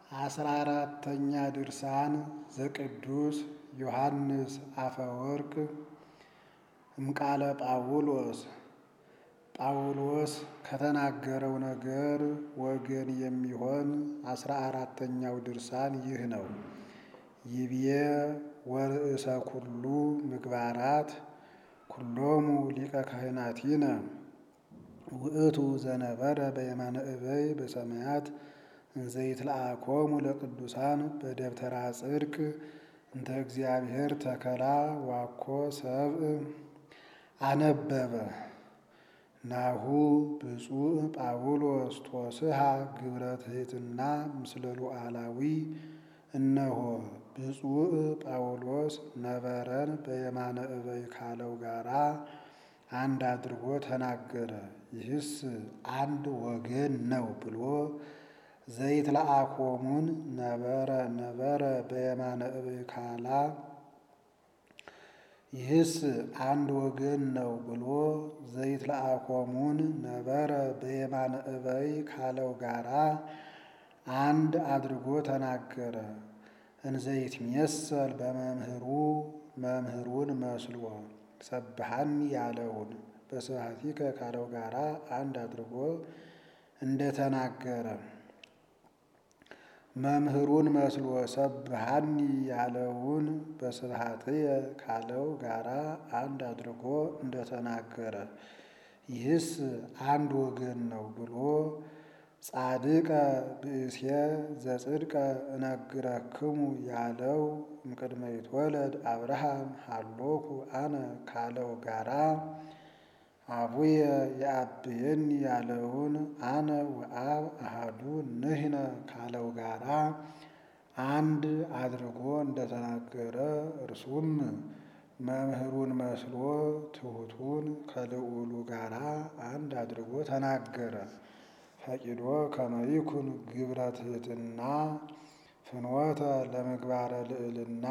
አስራ አራተኛ ድርሳን ዘቅዱስ ዮሐንስ አፈወርቅ እምቃለ ጳውሎስ ጳውሎስ ከተናገረው ነገር ወገን የሚሆን አስራ አራተኛው ድርሳን ይህ ነው። ይብዬ ወርእሰ ኩሉ ምግባራት ኩሎሙ ሊቀ ካህናቲነ ውእቱ ዘነበረ በየማነ እበይ በሰማያት እንዘይትለአኮሙ ለቅዱሳን በደብተራ ጽድቅ እንተ እግዚአብሔር ተከላ ዋኮ ሰብእ አነበበ ናሁ ብፁዕ ጳውሎስ ቶስሃ ግብረ ትሕትና ምስለ ሉዓላዊ እነሆ ብፁዕ ጳውሎስ ነበረን በየማነ እበይ ካለው ጋራ አንድ አድርጎ ተናገረ። ይህስ አንድ ወገን ነው ብሎ ዘይትለአኮሙን ነበረ ነበረ በየማነ እበይ ካላ ይህስ አንድ ወገን ነው ብሎ ዘይትለአኮሙን ነበረ በየማነ እበይ ካለው ጋራ አንድ አድርጎ ተናገረ። እንዘይትሜሰል በመምህሩ መምህሩን መስሎ ሰብሃኒ ያለውን በስብሐቲከ ካለው ጋራ አንድ አድርጎ እንደተናገረ መምህሩን መስሎ ሰብሃኒ ያለውን በስብሐትየ ካለው ጋራ አንድ አድርጎ እንደተናገረ ይህስ አንድ ወገን ነው ብሎ ጻድቀ ብእሴ ዘጽድቀ እነግረክሙ ያለው እምቅድመ ይትወለድ አብርሃም ሃሎኩ አነ ካለው ጋራ አቡየ የአብየኒ ያለውን አነ ወአብ አሃዱ ንሕነ ካለው ጋራ አንድ አድርጎ እንደተናገረ እርሱም መምህሩን መስሎ ትሑቱን ከልዑሉ ጋራ አንድ አድርጎ ተናገረ። ፈቂዶ ከመይኩን ግብረ ትሕትና ፍኖተ ለምግባረ ልዕልና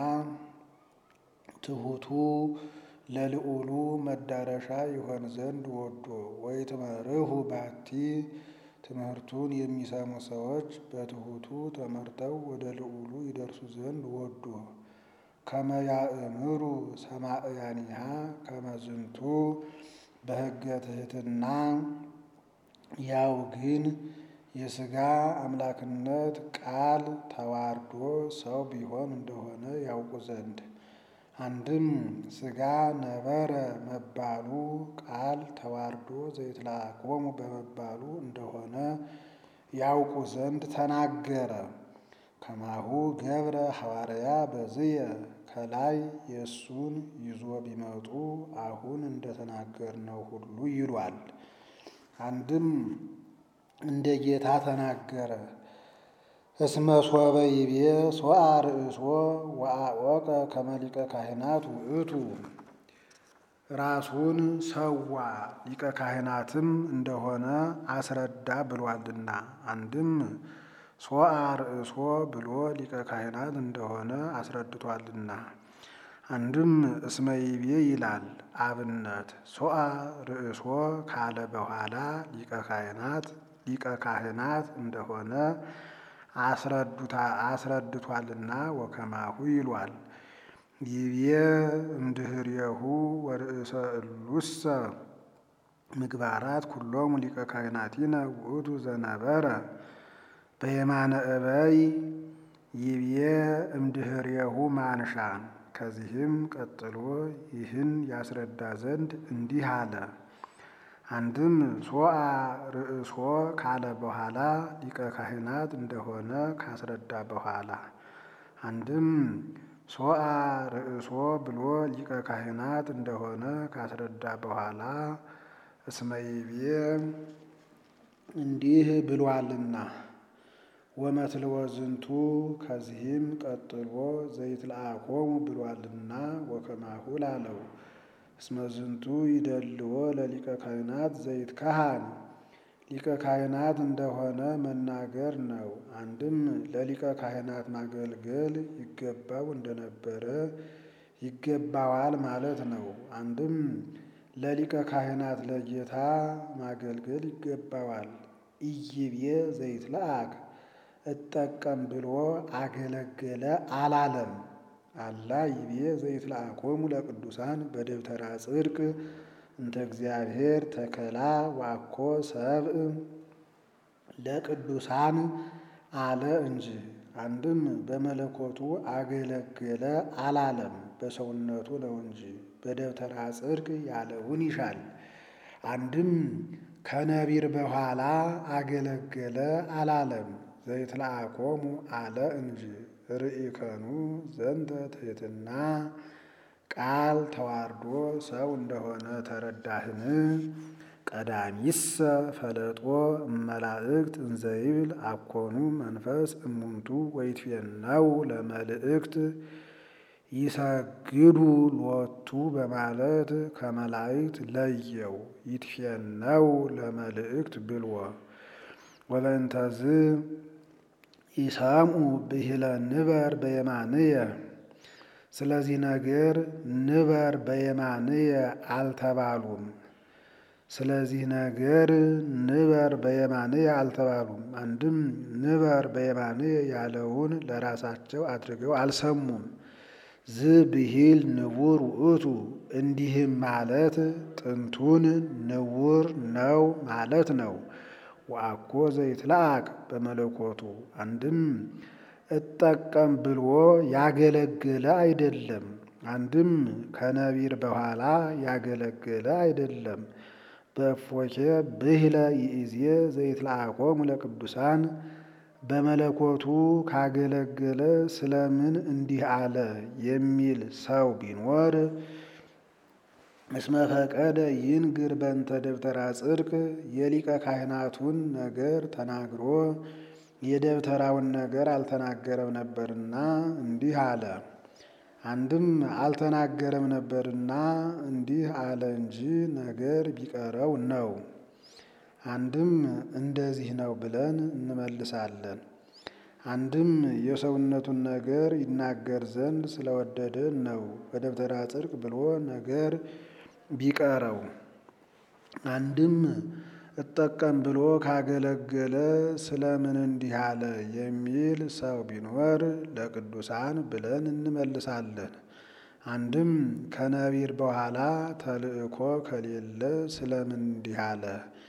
ትሑቱ ለልዑሉ መዳረሻ ይሆን ዘንድ ወዶ ወይትመርሁ ባቲ ትምህርቱን የሚሰሙ ሰዎች በትሑቱ ተመርተው ወደ ልዑሉ ይደርሱ ዘንድ ወዶ ከመያእምሩ ሰማዕያኒሃ ከመዝንቱ በሕገ ትሕትና ያው ግን የሥጋ አምላክነት ቃል ተዋርዶ ሰው ቢሆን እንደሆነ ያውቁ ዘንድ አንድም ሥጋ ነበረ መባሉ ቃል ተዋርዶ ዘይትለአኮሙ በመባሉ እንደሆነ ያውቁ ዘንድ ተናገረ። ከማሁ ገብረ ሐዋርያ በዝየ ከላይ የእሱን ይዞ ቢመጡ አሁን እንደተናገርነው ሁሉ ይሏል። አንድም እንደ ጌታ ተናገረ። እስመ ሶበ ይቤ ሶአ ርእሶ ወአወቀ ከመ ሊቀ ካህናት ውእቱ ራሱን ሰዋ ሊቀ ካህናትም እንደሆነ አስረዳ ብሏልና። አንድም ሶአ ርእሶ ብሎ ሊቀ ካህናት እንደሆነ አስረድቷልና። አንድም እስመ ይቤ ይላል አብነት ሶአ ርእሶ ካለ በኋላ ሊቀ ካህናት ሊቀ ካህናት እንደሆነ አስረድቷልና ወከማሁ ይሏል። ይቤ እምድህሬሁ ወርእሰ እሉሰ ምግባራት ኩሎሙ ሊቀ ካህናቲነ ውእቱ ዘነበረ በየማነ እበይ ይቤ እምድህሬሁ ማንሻ ከዚህም ቀጥሎ ይህን ያስረዳ ዘንድ እንዲህ አለ። አንድም ሶአ ርእሶ ካለ በኋላ ሊቀ ካህናት እንደሆነ ካስረዳ በኋላ አንድም ሶአ ርእሶ ብሎ ሊቀ ካህናት እንደሆነ ካስረዳ በኋላ እስመ ይቤ እንዲህ ብሏልና ወመትልወ ዝንቱ ከዚህም ቀጥሎ ዘይትለአኮሙ ብሏልና ወከማሁ ላለው እስመ ዝንቱ ይደልዎ ለሊቀ ካህናት ዘይት ካህን ሊቀ ካህናት እንደሆነ መናገር ነው። አንድም ለሊቀ ካህናት ማገልገል ይገባው እንደነበረ ይገባዋል ማለት ነው። አንድም ለሊቀ ካህናት ለጌታ ማገልገል ይገባዋል። ኢይቤ ዘይትለአክ እጠቀም ብሎ አገለገለ አላለም። አላ ይቤ ዘይትለአኮሙ ለቅዱሳን በደብተራ ጽድቅ እንተ እግዚአብሔር ተከላ ዋኮ ሰብእ ለቅዱሳን አለ እንጂ። አንድም በመለኮቱ አገለገለ አላለም፣ በሰውነቱ ነው እንጂ። በደብተራ ጽድቅ ያለውን ይሻል። አንድም ከነቢር በኋላ አገለገለ አላለም፣ ዘይትለአኮሙ አለ እንጂ። ርኢከኑ ዘንተ ትሕትና ቃል ተዋርዶ ሰው እንደሆነ ተረዳህን? ቀዳሚሰ ፈለጦ እመላእክት እንዘይብል አኮኑ መንፈስ እሙንቱ ወይትፌነው ለመልእክት ይሰግዱ ሎቱ በማለት ከመላእክት ለየው። ይትፌነው ለመልእክት ብልዎ ወበእንተዝ ኢሰምዑ ብሂለ ንበር በየማንየ ስለዚህ ነገር ንበር በየማንየ አልተባሉም። ስለዚህ ነገር ንበር በየማንየ አልተባሉም። አንድም ንበር በየማንየ ያለውን ለራሳቸው አድርገው አልሰሙም። ዝ ብሂል ንቡር ውእቱ እንዲህም ማለት ጥንቱን ንቡር ነው ማለት ነው። ወአኮ ዘይትለአክ በመለኮቱ አንድም እጠቀም ብሎ ያገለገለ አይደለም። አንድም ከነቢር በኋላ ያገለገለ አይደለም። በእፎኬ ብሂለ ይእዜ ዘይትለአኮሙ ለቅዱሳን በመለኮቱ ካገለገለ ስለምን እንዲህ አለ የሚል ሰው ቢኖር እስመ ፈቀደ ይንግር በእንተ ደብተራ ጽድቅ የሊቀ ካህናቱን ነገር ተናግሮ የደብተራውን ነገር አልተናገረም ነበርና እንዲህ አለ። አንድም አልተናገረም ነበርና እንዲህ አለ እንጂ ነገር ቢቀረው ነው። አንድም እንደዚህ ነው ብለን እንመልሳለን። አንድም የሰውነቱን ነገር ይናገር ዘንድ ስለወደደ ነው በደብተራ ጽድቅ ብሎ ነገር ቢቀረው። አንድም እጠቀም ብሎ ካገለገለ ስለምን እንዲህ አለ የሚል ሰው ቢኖር ለቅዱሳን ብለን እንመልሳለን። አንድም ከነቢር በኋላ ተልእኮ ከሌለ ስለምን እንዲህ አለ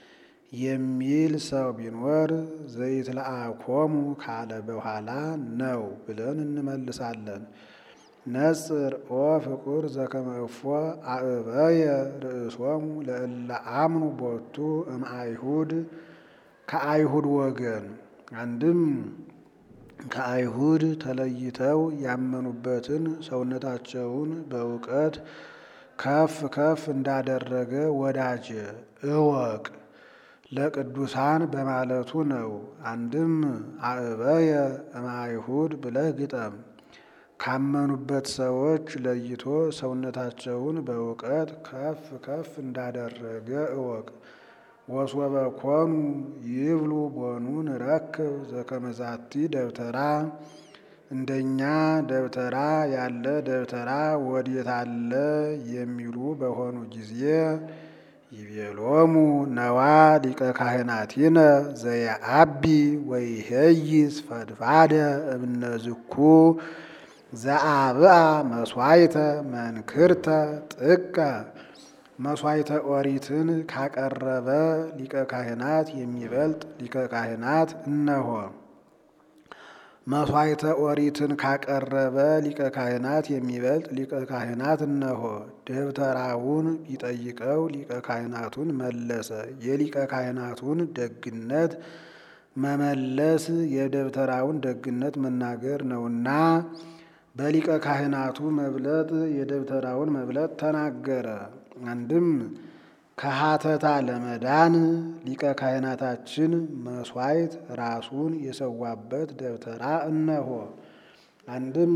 የሚል ሰው ቢኖር ዘይትለአኮሙ ካለ በኋላ ነው ብለን እንመልሳለን። ነጽር ኦ ፍቁር ዘከመ እፎ አእበየ ርእሶሙ ለእለ አምኑ ቦቱ እምአይሁድ ከአይሁድ ወገን አንድም ከአይሁድ ተለይተው ያመኑበትን ሰውነታቸውን በእውቀት ከፍ ከፍ እንዳደረገ ወዳጄ እወቅ ለቅዱሳን በማለቱ ነው። አንድም አእበየ እምአይሁድ ብለህ ግጠም። ካመኑበት ሰዎች ለይቶ ሰውነታቸውን በእውቀት ከፍ ከፍ እንዳደረገ እወቅ። ወሶበ ኮኑ ይብሉ ቦኑ ንረክብ ዘከመዛቲ ደብተራ እንደኛ ደብተራ ያለ ደብተራ ወዴት አለ የሚሉ በሆኑ ጊዜ ይቤሎሙ ነዋ ሊቀ ካህናቲነ ዘየአቢ ወይሄይስ ፈድፋደ እብነዝኩ ዘአብአ መስዋይተ መንክርተ ጥቀ መስዋይተ ኦሪትን ካቀረበ ሊቀ ካህናት የሚበልጥ ሊቀ ካህናት እነሆ። መስዋይተ ኦሪትን ካቀረበ ሊቀ ካህናት የሚበልጥ ሊቀ ካህናት እነሆ። ደብተራውን ቢጠይቀው ሊቀ ካህናቱን መለሰ። የሊቀ ካህናቱን ደግነት መመለስ የደብተራውን ደግነት መናገር ነውና በሊቀ ካህናቱ መብለጥ የደብተራውን መብለጥ ተናገረ። አንድም ከሀተታ ለመዳን ሊቀ ካህናታችን መስዋዕት ራሱን የሰዋበት ደብተራ እነሆ። አንድም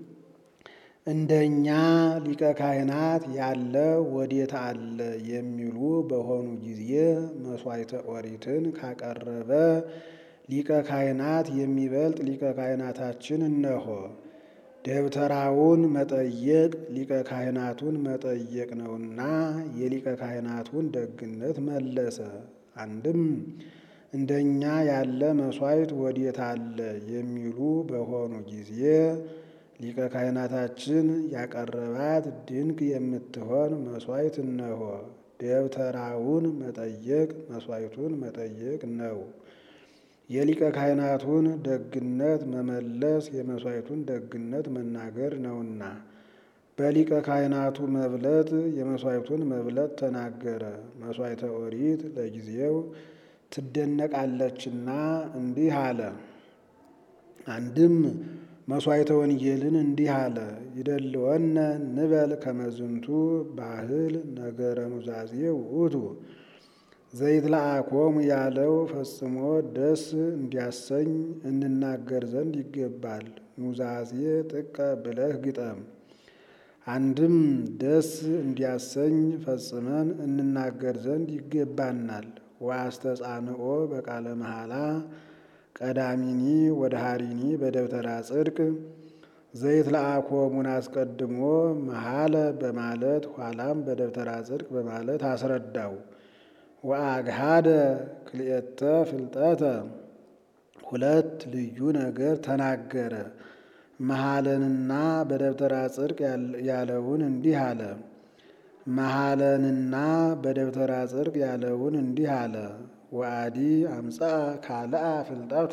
እንደኛ ሊቀ ካህናት ያለ ወዴት አለ የሚሉ በሆኑ ጊዜ መስዋዕተ ኦሪትን ካቀረበ ሊቀ ካህናት የሚበልጥ ሊቀ ካህናታችን እነሆ። ደብተራውን መጠየቅ ሊቀ ካህናቱን መጠየቅ ነውና የሊቀ ካህናቱን ደግነት መለሰ። አንድም እንደኛ ያለ መሥዋዕት ወዴት አለ የሚሉ በሆኑ ጊዜ ሊቀ ካህናታችን ያቀረባት ድንቅ የምትሆን መሥዋዕት እነሆ። ደብተራውን መጠየቅ መሥዋዕቱን መጠየቅ ነው። የሊቀ ካህናቱን ደግነት መመለስ የመሥዋዕቱን ደግነት መናገር ነውና በሊቀ ካህናቱ መብለጥ የመሥዋዕቱን መብለጥ ተናገረ። መሥዋዕተ ኦሪት ለጊዜው ትደነቃለችና እንዲህ አለ። አንድም መሥዋዕተ ወንጌልን እንዲህ አለ። ይደልወነ ንበል ከመዝንቱ ባህል ነገረ ኑዛዜ ውእቱ ዘይትለአኮሙ ያለው ፈጽሞ ደስ እንዲያሰኝ እንናገር ዘንድ ይገባል። ኑዛዜ ጥቀ ብለህ ግጠም። አንድም ደስ እንዲያሰኝ ፈጽመን እንናገር ዘንድ ይገባናል። ወአስተጻንኦ በቃለ መሐላ ቀዳሚኒ ወደ ሀሪኒ በደብተራ ጽድቅ ዘይትለአኮሙን አስቀድሞ መሐለ በማለት ኋላም በደብተራ ጽድቅ በማለት አስረዳው። ወአግሃደ ክልኤተ ፍልጠተ ሁለት ልዩ ነገር ተናገረ። መሐለንና በደብተራ ጽድቅ ያለውን እንዲህ አለ። መሐለንና በደብተራ ጽድቅ ያለውን እንዲህ አለ። ወአዲ አምጻ ካልአ ፍልጠተ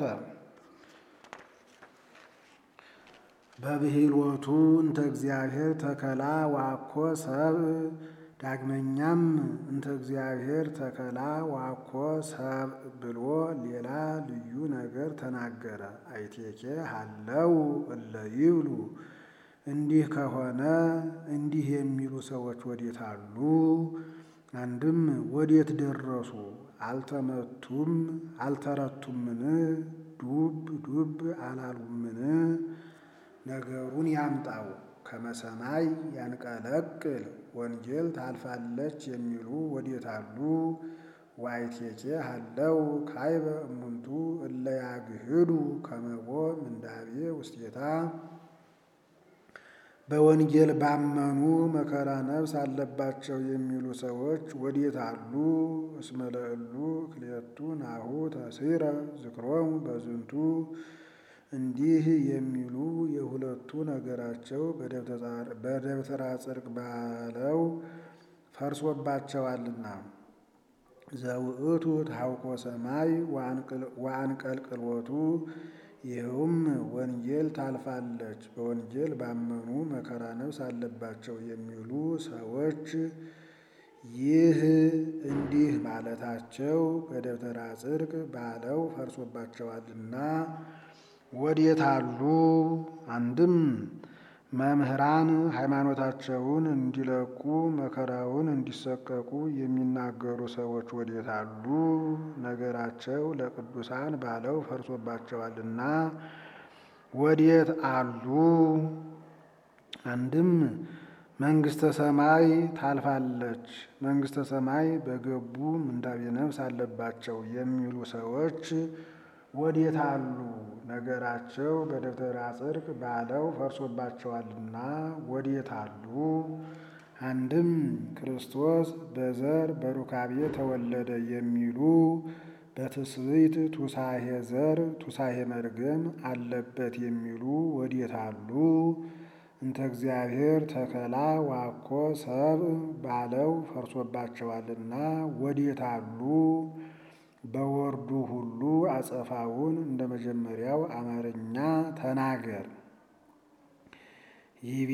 በብሂልወቱ እንተ እግዚአብሔር ተከላ ዋኮ ሰብእ ዳግመኛም እንተ እግዚአብሔር ተከላ ዋኮ ሰብእ ብሎ ሌላ ልዩ ነገር ተናገረ። አይቴኬ ሀለው እለ ይብሉ እንዲህ ከሆነ እንዲህ የሚሉ ሰዎች ወዴት አሉ? አንድም ወዴት ደረሱ? አልተመቱም አልተረቱምን? ዱብ ዱብ አላሉምን? ነገሩን ያምጣው። ከመሰማይ ያንቀለቅል ወንጌል ታልፋለች የሚሉ ወዴት አሉ? ዋይቴኬ ሀለው ካይበ እሙንቱ እለ ያግህዱ ከመቦ ምንዳቤ ውስቴታ በወንጌል ባመኑ መከራ ነፍስ አለባቸው የሚሉ ሰዎች ወዴት አሉ? እስመ ለእሉ ክልኤቱ ናሁ ተሲረ ዝክሮሙ በዝንቱ እንዲህ የሚሉ የሁለቱ ነገራቸው በደብተራ ጽድቅ ባለው ፈርሶባቸዋልና። ዘውእቱ ታውቆ ሰማይ ወአንቀልቅሎቱ ይኸውም ወንጌል ታልፋለች በወንጌል ባመኑ መከራ ነፍስ አለባቸው የሚሉ ሰዎች ይህ እንዲህ ማለታቸው በደብተራ ጽድቅ ባለው ፈርሶባቸዋልና ወዴት አሉ? አንድም መምህራን ሃይማኖታቸውን እንዲለቁ መከራውን እንዲሰቀቁ የሚናገሩ ሰዎች ወዴት አሉ? ነገራቸው ለቅዱሳን ባለው ፈርሶባቸዋልና ወዴት አሉ? አንድም መንግሥተ ሰማይ ታልፋለች፣ መንግሥተ ሰማይ በገቡ ምንዳቤ ነፍስ አለባቸው የሚሉ ሰዎች ወዴት አሉ? ነገራቸው በደብተራ ጽድቅ ባለው ፈርሶባቸዋልና ወዴት አሉ? አንድም ክርስቶስ በዘር በሩካቤ ተወለደ የሚሉ በትስብእት ቱሳሄ ዘር ቱሳሄ መርገም አለበት የሚሉ ወዴት አሉ? እንተ እግዚአብሔር ተከላ ዋኮ ሰብእ ባለው ፈርሶባቸዋልና ወዴት አሉ? በወርዱ ሁሉ አጸፋውን እንደ መጀመሪያው አማርኛ ተናገር። ይቤ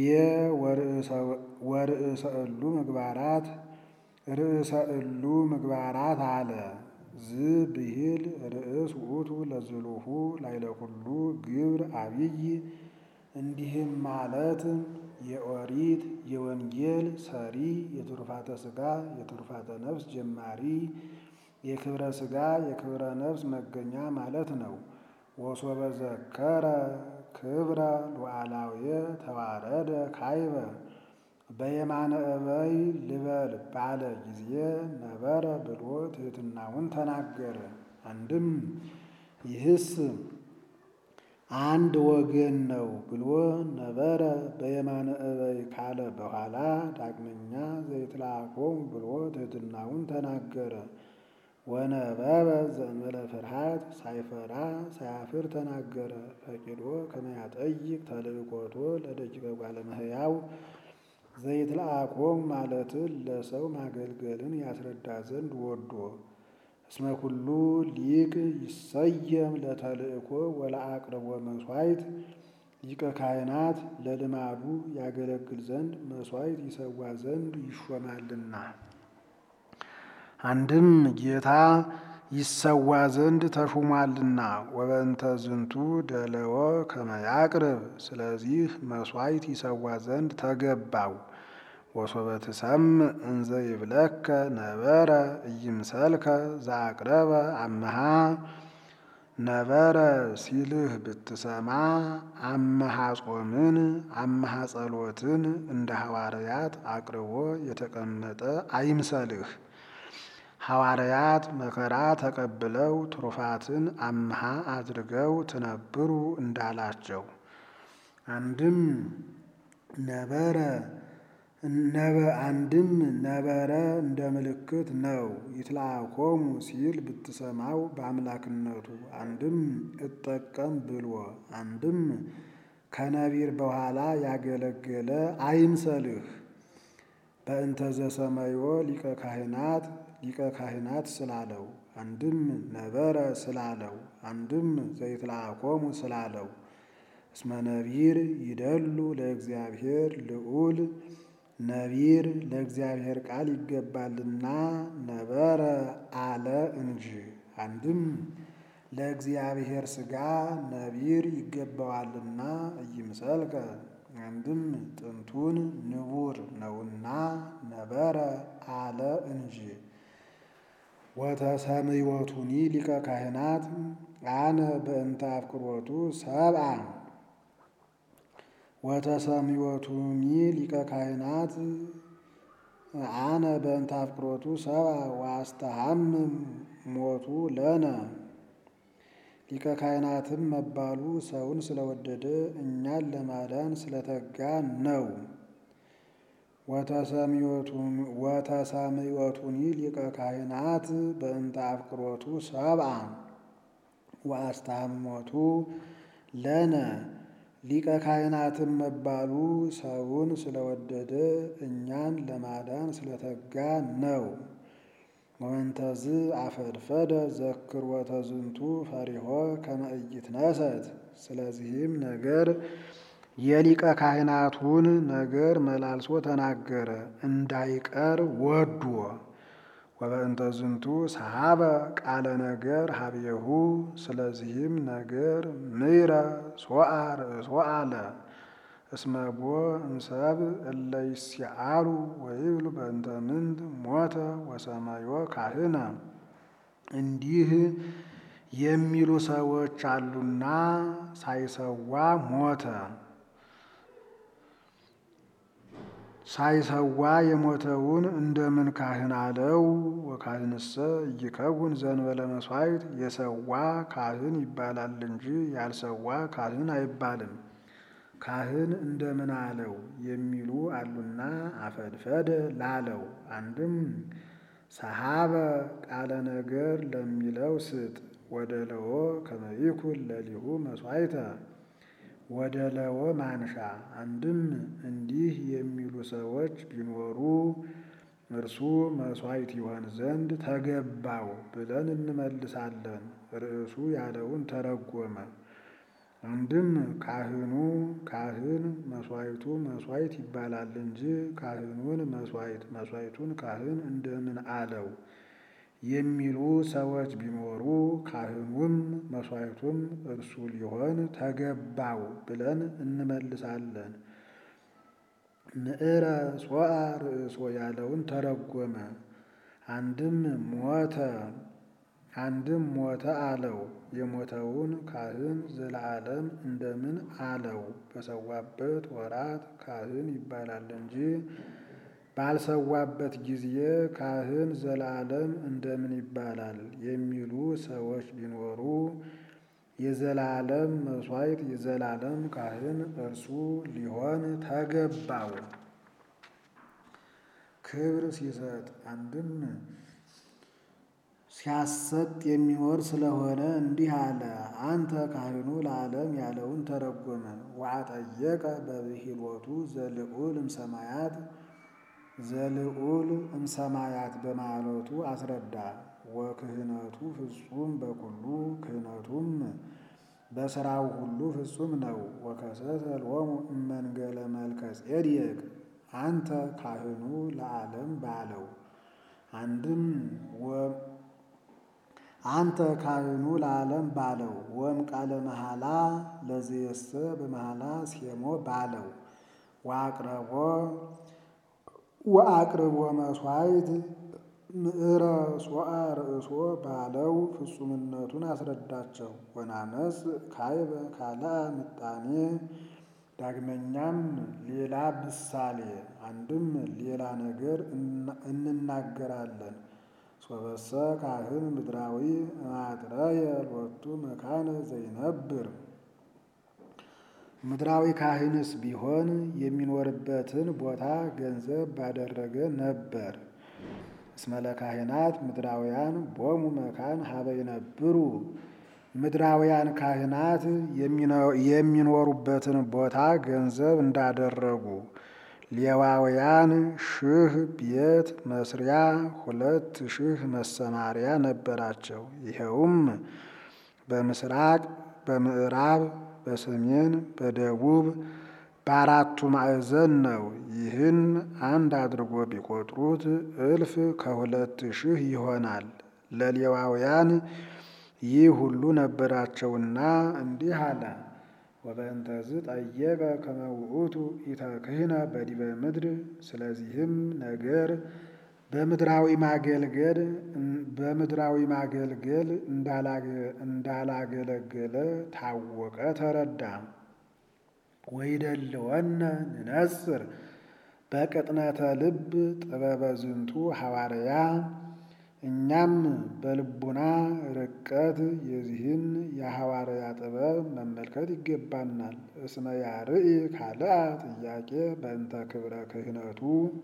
ወርእሰ እሉ ምግባራት ርእሰ እሉ ምግባራት አለ ዝ ብሂል ርእስ ውእቱ ለዝሉሁ ላይለ ኩሉ ግብር አብይ እንዲህም ማለት የኦሪት የወንጌል ሰሪ የትሩፋተ ሥጋ የትሩፋተ ነፍስ ጀማሪ የክብረ ሥጋ የክብረ ነፍስ መገኛ ማለት ነው። ወሶበ ዘከረ ክብረ ሉዓላውየ ተዋረደ ካይበ በየማነ እበይ ልበል ባለ ጊዜ ነበረ ብሎ ትሕትናውን ተናገረ። አንድም ይህስ አንድ ወገን ነው ብሎ ነበረ በየማነ እበይ ካለ በኋላ ዳግመኛ ዘይትለአኮሙ ብሎ ትሕትናውን ተናገረ። ወነበበ ዘእንበለ ፍርሃት ሳይፈራ ሳያፍር ተናገረ። ፈቂዶ ከመያጠይቅ ተልእኮቶ ለደቂቀ ጓለ እመሕያው ዘይትለአኮም ማለትን ለሰው ማገልገልን ያስረዳ ዘንድ ወዶ እስመ ኩሉ ሊቅ ይሰየም ለተልእኮ ወለአቅርቦ መሥዋዕት ሊቀ ካህናት ለልማዱ ያገለግል ዘንድ መሥዋዕት ይሰዋ ዘንድ ይሾማልና። አንድም ጌታ ይሰዋ ዘንድ ተሹሟልና። ወበእንተ ዝንቱ ደለወ ከመ ያቅርብ ስለዚህ መሥዋዕት ይሰዋ ዘንድ ተገባው። ወሶበ ትሰምዕ እንዘ ይብለከ ነበረ ኢይምሰልከ ዘአቅረበ አምሃ ነበረ ሲልህ ብትሰማ አምሃ ጾምን አምሃ ጸሎትን እንደ ሐዋርያት አቅርቦ የተቀመጠ አይምሰልህ። ሐዋርያት መከራ ተቀብለው ትሩፋትን አምሃ አድርገው ትነብሩ እንዳላቸው አንድም ነበረ አንድም ነበረ እንደ ምልክት ነው። ይትለአኮሙ ሲል ብትሰማው በአምላክነቱ አንድም እጠቀም ብሎ አንድም ከነቢር በኋላ ያገለገለ አይምሰልህ። በእንተ ዘሰመዮ ሊቀ ካህናት ሊቀ ካህናት ስላለው አንድም ነበረ ስላለው አንድም ዘይትለአኮሙ ስላለው እስመ ነቢር ይደሉ ለእግዚአብሔር ልዑል ነቢር ለእግዚአብሔር ቃል ይገባልና ነበረ አለ እንጂ። አንድም ለእግዚአብሔር ሥጋ ነቢር ይገባዋልና ኢይምሰልከ አንድም ጥንቱን ንቡር ነውና ነበረ አለ እንጂ። ወተሰምዮቱኒ ሊቀ ካህናት አነ በእንተ አፍቅሮቱ ሰብአ ወተሰምዮቱኒ ሊቀ ካህናት አነ በእንተ አፍቅሮቱ ሰብአ ወአስተሐምም ሞቱ ለነ ሊቀ ካህናትም መባሉ ሰውን ስለወደደ እኛን ለማዳን ስለተጋ ነው። ወተሰምዮቱኒ ሊቀ ካህናት በእንተ አፍቅሮቱ ሰብአ ወአስተሐሞቱ ለነ ሊቀ ካህናትም መባሉ ሰውን ስለወደደ እኛን ለማዳን ስለተጋ ነው። ወእንተዝ አፈድፈደ ዘክርወተ ዝንቱ ፈሪሆ ከመ ኢይትነሰት ስለዚህም ነገር የሊቀ ካህናቱን ነገር መላልሶ ተናገረ እንዳይቀር ወዶ። ወበእንተ ዝንቱ ሰሃበ ቃለ ነገር ሀብየሁ ስለዚህም ነገር ምይረ ሶአ ርእሶ አለ እስመ ቦ እምሰብ እለ ይስዓሉ ወይብሉ በእንተ ምንት ሞተ ወሰማዮ ካህነ እንዲህ የሚሉ ሰዎች አሉና ሳይሰዋ ሞተ። ሳይሰዋ የሞተውን እንደምን ካህን አለው? ወካህንሰ ኢይከውን ዘእንበለ መሥዋዕት የሰዋ ካህን ይባላል እንጂ ያልሰዋ ካህን አይባልም። ካህን እንደምን አለው የሚሉ አሉና አፈድፈደ ላለው አንድም ሰሃበ ቃለ ነገር ለሚለው ስጥ ወደ ለዎ ከመ ይኩን ለሊሁ መሥዋዕተ ወደ ለዎ ማንሻ አንድም እንዲህ የሚሉ ሰዎች ቢኖሩ እርሱ መሥዋዕት ይሆን ዘንድ ተገባው ብለን እንመልሳለን። ርዕሱ ያለውን ተረጎመ። አንድም ካህኑ ካህን መሥዋዕቱ መሥዋዕት ይባላል እንጂ ካህኑን መሥዋዕት መሥዋዕቱን ካህን እንደምን አለው የሚሉ ሰዎች ቢኖሩ ካህኑም መሥዋዕቱም እርሱ ሊሆን ተገባው ብለን እንመልሳለን። ምዕረ ሶአ ርእሶ ያለውን ተረጎመ። አንድም ሞተ አንድም ሞተ አለው። የሞተውን ካህን ዘለዓለም እንደምን አለው? በሰዋበት ወራት ካህን ይባላል እንጂ ባልሰዋበት ጊዜ ካህን ዘለዓለም እንደምን ይባላል የሚሉ ሰዎች ቢኖሩ የዘላለም መሥዋዕት የዘላለም ካህን እርሱ ሊሆን ተገባው። ክብር ሲሰጥ አንድም ሲያሰጥ የሚኖር ስለሆነ እንዲህ አለ። አንተ ካህኑ ለዓለም ያለውን ተረጎመ። ወአጠየቀ በብሂሎቱ ዘልዑል እምሰማያት ዘልዑል እምሰማያት በማለቱ አስረዳ። ወክህነቱ ፍጹም በኩሉ ክህነቱም በሥራው ሁሉ ፍጹም ነው። ወከሰተ ሎሙ እመንገለ መልከ ጼዴቅ አንተ ካህኑ ለዓለም ባለው አንድም አንተ ካህኑ ለዓለም ባለው ወም ቃለ መሐላ ለዝየሰ በመሐላ ሴሞ ባለው ወአቅረቦ ወአቅርቦ መሥዋዕት ምዕረ ሶአ ርእሶ ባለው ፍጹምነቱን አስረዳቸው። ወናመጽ ካይበ ካልአ ምጣኔ ዳግመኛም ሌላ ምሳሌ አንድም ሌላ ነገር እንናገራለን። ሶበሰ ካህን ምድራዊ ማጥረየ ሎቱ መካነ ዘይነብር ምድራዊ ካህንስ ቢሆን የሚኖርበትን ቦታ ገንዘብ ባደረገ ነበር። እስመለ ካህናት ምድራውያን ቦሙ መካን ሀበ ይነብሩ ምድራውያን ካህናት የሚኖሩበትን ቦታ ገንዘብ እንዳደረጉ ሌዋውያን ሺህ ቤት መስሪያ ሁለት ሺህ መሰማሪያ ነበራቸው። ይኸውም በምስራቅ፣ በምዕራብ፣ በሰሜን፣ በደቡብ በአራቱ ማዕዘን ነው። ይህን አንድ አድርጎ ቢቆጥሩት እልፍ ከሁለት ሺህ ይሆናል። ለሌዋውያን ይህ ሁሉ ነበራቸውና እንዲህ አለ። ወበእንተዝ ጠየቀ ከመ ውእቱ ኢተክህነ በዲበ ምድር። ስለዚህም ነገር በምድራዊ ማገልገል በምድራዊ ማገልገል እንዳላገለገለ ታወቀ፣ ተረዳ። ወይደልወነ ንነጽር በቅጥነተ ልብ ጥበበ ዝንቱ ሐዋርያ እኛም በልቡና ርቀት የዚህን የሐዋርያ ጥበብ መመልከት ይገባናል። እስመ ያርኢ ካልአ ጥያቄ በእንተ ክብረ ክህነቱ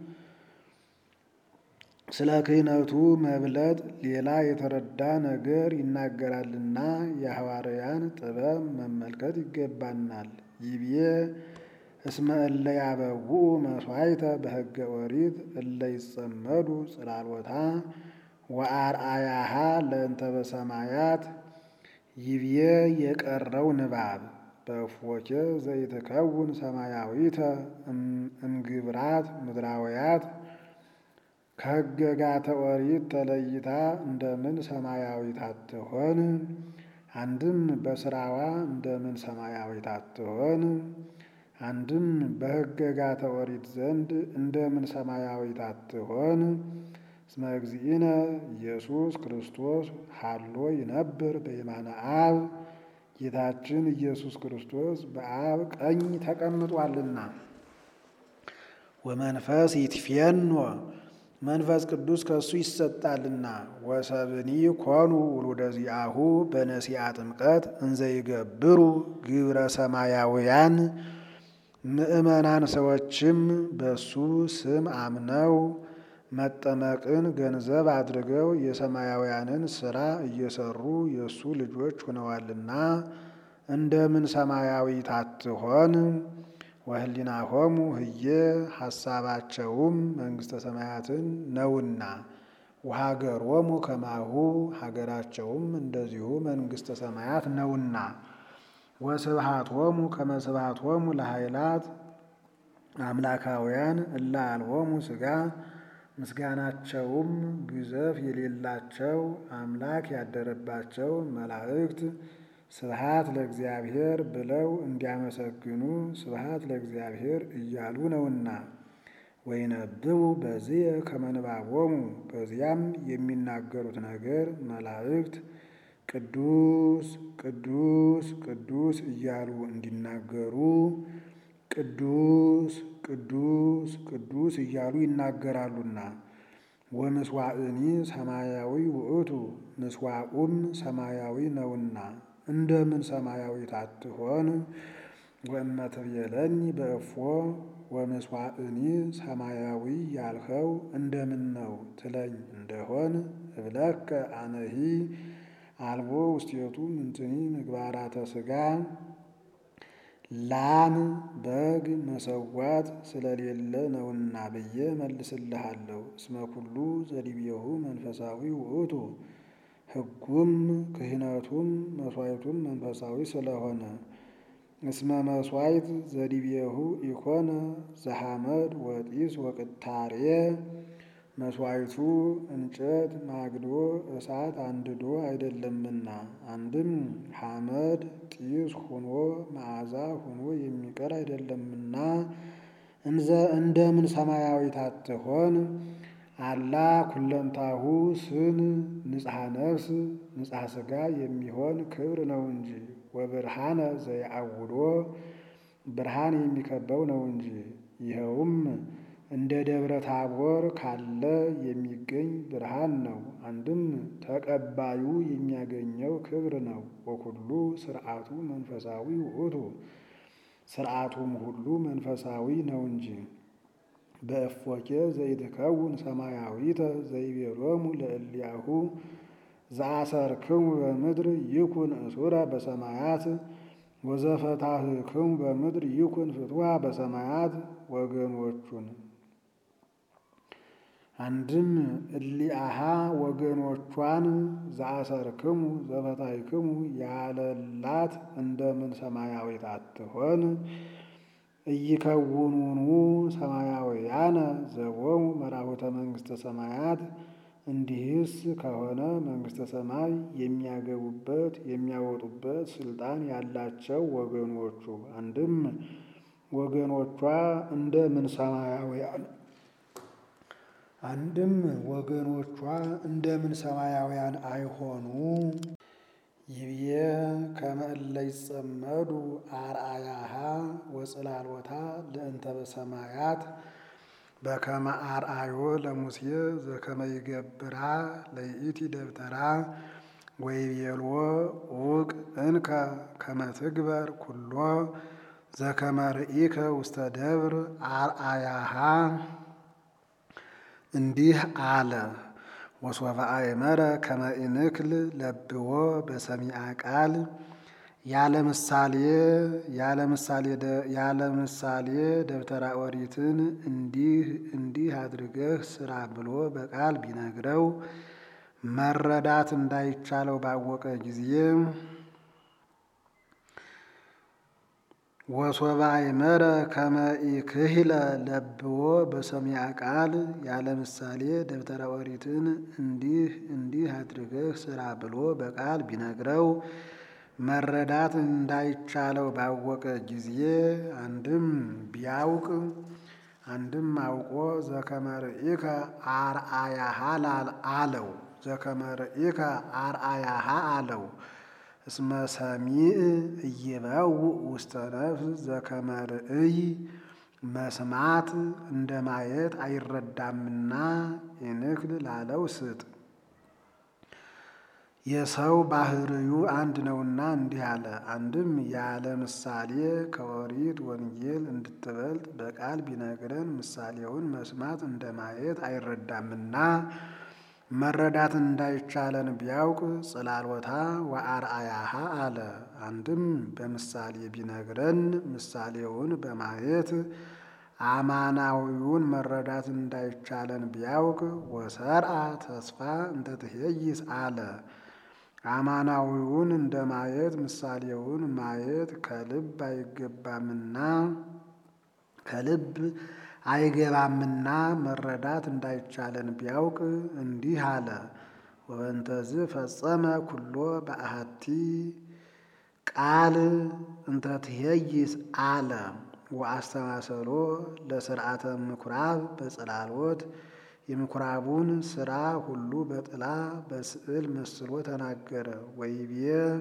ስለ ክህነቱ መብለጥ ሌላ የተረዳ ነገር ይናገራልና የሐዋርያን ጥበብ መመልከት ይገባናል። ይብዬ እስመ እለ ያበውኡ መሥዋዕተ በሕገ ኦሪት እለ ይጸመዱ ጽላሎታ ወአርአያሃ ለእንተ በሰማያት ይብዬ የቀረው ንባብ በእፎኬ ዘይትከውን ሰማያዊተ እምግብራት ምድራውያት ከሕገጋተ ኦሪት ተለይታ እንደምን ሰማያዊት አትሆን? አንድም በስራዋ እንደምን ሰማያዊት አትሆን? አንድም በሕገጋተ ኦሪት ዘንድ እንደምን ሰማያዊት አትሆን? እስመ እግዚእነ ኢየሱስ ክርስቶስ ሀሎ ይነብር በየማነ አብ ጌታችን ኢየሱስ ክርስቶስ በአብ ቀኝ ተቀምጧልና። ወመንፈስ ይትፌኖ መንፈስ ቅዱስ ከእሱ ይሰጣልና። ወሰብኒ ኮኑ ውሉደ ዚአሁ በነሲአ ጥምቀት እንዘይገብሩ ግብረ ሰማያውያን ምእመናን ሰዎችም በሱ ስም አምነው መጠመቅን ገንዘብ አድርገው የሰማያውያንን ሥራ እየሰሩ የእሱ ልጆች ሆነዋልና እንደምን ሰማያዊት አትሆን? ወህሊናሆሙ ህዬ ሐሳባቸውም መንግሥተ ሰማያትን ነውና ወሀገሮሙ ከማሁ ሀገራቸውም እንደዚሁ መንግሥተ ሰማያት ነውና ወስብሃቶሙ ከመ ስብሃቶሙ ለኃይላት አምላካውያን እለ አልቦሙ ሥጋ ምስጋናቸውም ግዘፍ የሌላቸው አምላክ ያደረባቸው መላእክት ስብሃት ለእግዚአብሔር ብለው እንዲያመሰግኑ ስብሃት ለእግዚአብሔር እያሉ ነውና። ወይነብቡ በዚህ ከመንባቦሙ በዚያም የሚናገሩት ነገር መላእክት ቅዱስ ቅዱስ ቅዱስ እያሉ እንዲናገሩ ቅዱስ ቅዱስ ቅዱስ እያሉ ይናገራሉና። ወምስዋዕኒ ሰማያዊ ውእቱ ምስዋዑም ሰማያዊ ነውና እንደምን ሰማያዊት አትሆን? ወእመትቤለኒ በእፎ ወምስዋዕኒ ሰማያዊ ያልኸው እንደምን ነው ትለኝ እንደሆን እብለከ አነሂ አልቦ ውስቴቱ ምንትኒ ምግባራተ ሥጋ ላም በግ መሰዋት ስለሌለ ነውና ብዬ መልስልሃለሁ። እስመ ኩሉ ዘዲቤሁ መንፈሳዊ ውእቱ ሕጉም ክህነቱም መሥዋዕቱም መንፈሳዊ ስለሆነ እስመ መሥዋዕት ዘዲቤሁ ኢኮነ ዘሐመድ ወጢስ ወቅታሬ መሥዋዕቱ እንጨት ማግዶ እሳት አንድዶ አይደለምና አንድም ሐመድ ጢስ ሁኖ መዓዛ ሁኖ የሚቀር አይደለምና እንዘ እንደምን ሰማያዊት አትሆን አላ ኩለንታሁ ስን ንጽሐ ነፍስ ንጽሐ ሥጋ የሚሆን ክብር ነው እንጂ ወብርሃነ ዘየአውዶ ብርሃን የሚከበው ነው እንጂ ይኸውም እንደ ደብረ ታቦር ካለ የሚገኝ ብርሃን ነው። አንድም ተቀባዩ የሚያገኘው ክብር ነው። ወኩሉ ስርዓቱ መንፈሳዊ ውእቱ ስርዓቱም ሁሉ መንፈሳዊ ነው እንጂ በእፎኬ ዘይትከውን ሰማያዊተ ዘይቤሎሙ ለእልያሁ ዘአሰርክሙ በምድር ይኩን እሱረ በሰማያት ወዘፈታህክሙ በምድር ይኩን ፍትዋ በሰማያት ወገኖቹን አንድም እሊአሃ ወገኖቿን ዘአሰርክሙ ዘፈታሕክሙ ያለላት እንደምን ሰማያዊት አትሆን? ኢይከውኑኑ ሰማያውያነ ዘቦሙ መራሁተ መንግሥተ ሰማያት። እንዲህስ ከሆነ መንግሥተ ሰማይ የሚያገቡበት የሚያወጡበት ስልጣን ያላቸው ወገኖቹ አንድም ወገኖቿ እንደምን ሰማያውያን አንድም ወገኖቿ እንደምን ሰማያውያን አይሆኑ? ይብዬ ከመ እለ ይጸመዱ አርአያሃ ወጽላሎታ ለእንተ በሰማያት በከመ አርአዮ ለሙሴ ዘከመ ይገብራ ለይእቲ ደብተራ ወይቤልዎ ውቅ እንከ ከመ ትግበር ኩሎ ዘከመ ርኢከ ውስተ ደብር አርአያሃ እንዲህ አለ። ወሶበ አእመረ ከመ ኢንክል ለብዎ በሰሚዐ ቃል ያለ ምሳሌ ያለ ምሳሌ ደብተራ ኦሪትን እንዲህ እንዲህ አድርገህ ስራ ብሎ በቃል ቢነግረው መረዳት እንዳይቻለው ባወቀ ጊዜ ወሶበ አእመረ ከመ ኢክህለ ለብዎ በሰሚዐ ቃል ያለ ምሳሌ ደብተራ ኦሪትን እንዲህ እንዲህ አድርገህ ስራ ብሎ በቃል ቢነግረው መረዳት እንዳይቻለው ባወቀ ጊዜ አንድም ቢያውቅ አንድም አውቆ ዘከመ ርኢከ አርአያሃ አለው ዘከመ ርኢከ አርአያሃ አለው። እስመ ሰሚዕ ኢይበውእ ውስተ ነፍስ ዘከመ ርእይ መስማት እንደ ማየት አይረዳምና ኢንክል ላለው ስጥ። የሰው ባህርዩ አንድ ነውና እንዲህ አለ። አንድም ያለ ምሳሌ ከኦሪት ወንጌል እንድትበልጥ በቃል ቢነግረን ምሳሌውን መስማት እንደ ማየት አይረዳምና መረዳት እንዳይቻለን ቢያውቅ ጽላሎታ ወአርአያሃ አለ። አንድም በምሳሌ ቢነግረን ምሳሌውን በማየት አማናዊውን መረዳት እንዳይቻለን ቢያውቅ ወሰርአ ተስፋ እንተ ትሄይስ አለ። አማናዊውን እንደ ማየት ምሳሌውን ማየት ከልብ አይገባምና ከልብ አይገባምና መረዳት እንዳይቻለን ቢያውቅ እንዲህ አለ። ወበንተዝ ፈጸመ ኩሎ በአሐቲ ቃል እንተ ትሄይስ አለ ወአስተማሰሎ ለስርዓተ ምኩራብ በጽላሎት የምኩራቡን ስራ ሁሉ በጥላ በስዕል መስሎ ተናገረ። ወይቤ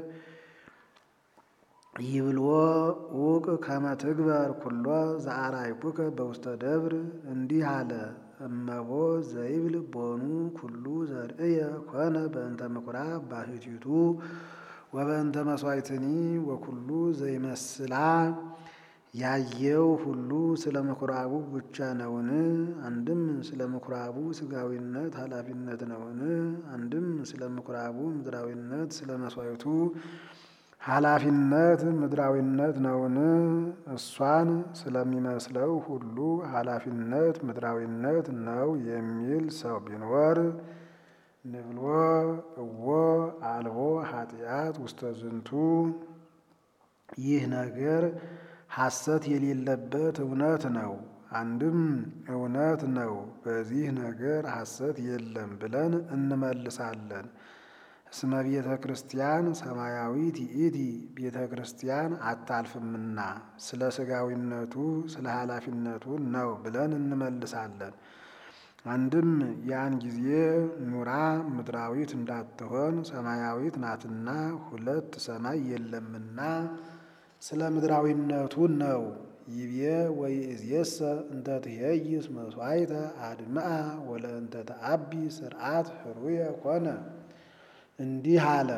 ይብልዎ ውቅ ከመ ትግበር ኩሎ ዘአርአይኩከ በውስተ ደብር እንዲህ አለ። እመቦ ዘይብል ቦኑ ኩሉ ዘርእየ ኮነ በእንተ ምኩራብ ባሕቲቱ ወበእንተ መሥዋዕትኒ ወኩሉ ዘይመስላ ያየው ሁሉ ስለ ምኩራቡ ብቻ ነውን? አንድም ስለ ምኩራቡ ሥጋዊነት ኃላፊነት ነውን? አንድም ስለ ምኩራቡ ምድራዊነት ስለ መሥዋዕቱ ኃላፊነት ምድራዊነት ነውን? እሷን ስለሚመስለው ሁሉ ኃላፊነት ምድራዊነት ነው የሚል ሰው ቢኖር ንብሎ እዎ አልቦ ኃጢአት ውስተ ዝንቱ ይህ ነገር ሐሰት የሌለበት እውነት ነው። አንድም እውነት ነው፣ በዚህ ነገር ሐሰት የለም ብለን እንመልሳለን። እስመ ቤተ ክርስቲያን ሰማያዊት ይእቲ ቤተ ክርስቲያን አታልፍምና ስለ ሥጋዊነቱ ስለ ኃላፊነቱ ነው ብለን እንመልሳለን። አንድም ያን ጊዜ ኑራ ምድራዊት እንዳትሆን ሰማያዊት ናትና ሁለት ሰማይ የለምና ስለ ምድራዊነቱ ነው። ይቤ ወይእዜሰ እንተ ትኄይስ መሥዋዕተ አድምአ ወለእንተ ተአቢ ስርዓት ህሩየ ኮነ። እንዲህ አለ።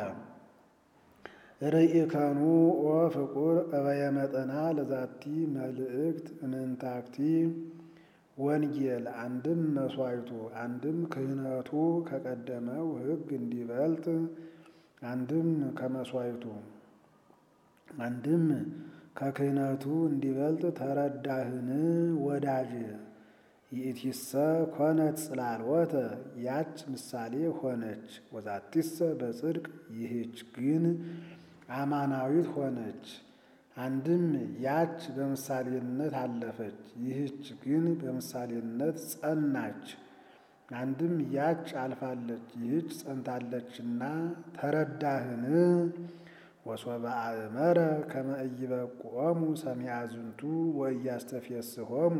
ርኢከኑ ኦ ፍቁር እበየ መጠና ለዛቲ መልእክት እንንታክቲ ወንጌል አንድም መሥዋዕቱ አንድም ክህነቱ ከቀደመው ሕግ እንዲበልጥ አንድም ከመሥዋዕቱ አንድም ከክህነቱ እንዲበልጥ ተረዳህን ወዳጅ ይእቲሰ ኮነት ጽላልወተ ያች ምሳሌ ሆነች። ወዛቲሰ በጽድቅ ይህች ግን አማናዊት ሆነች። አንድም ያች በምሳሌነት አለፈች፣ ይህች ግን በምሳሌነት ጸናች። አንድም ያች አልፋለች፣ ይህች ጸንታለችና ተረዳህን ወሶበ አእመረ ከመ ኢይበቁዖሙ ሰሚዐ ዝንቱ ወኢያስተፌስሖሙ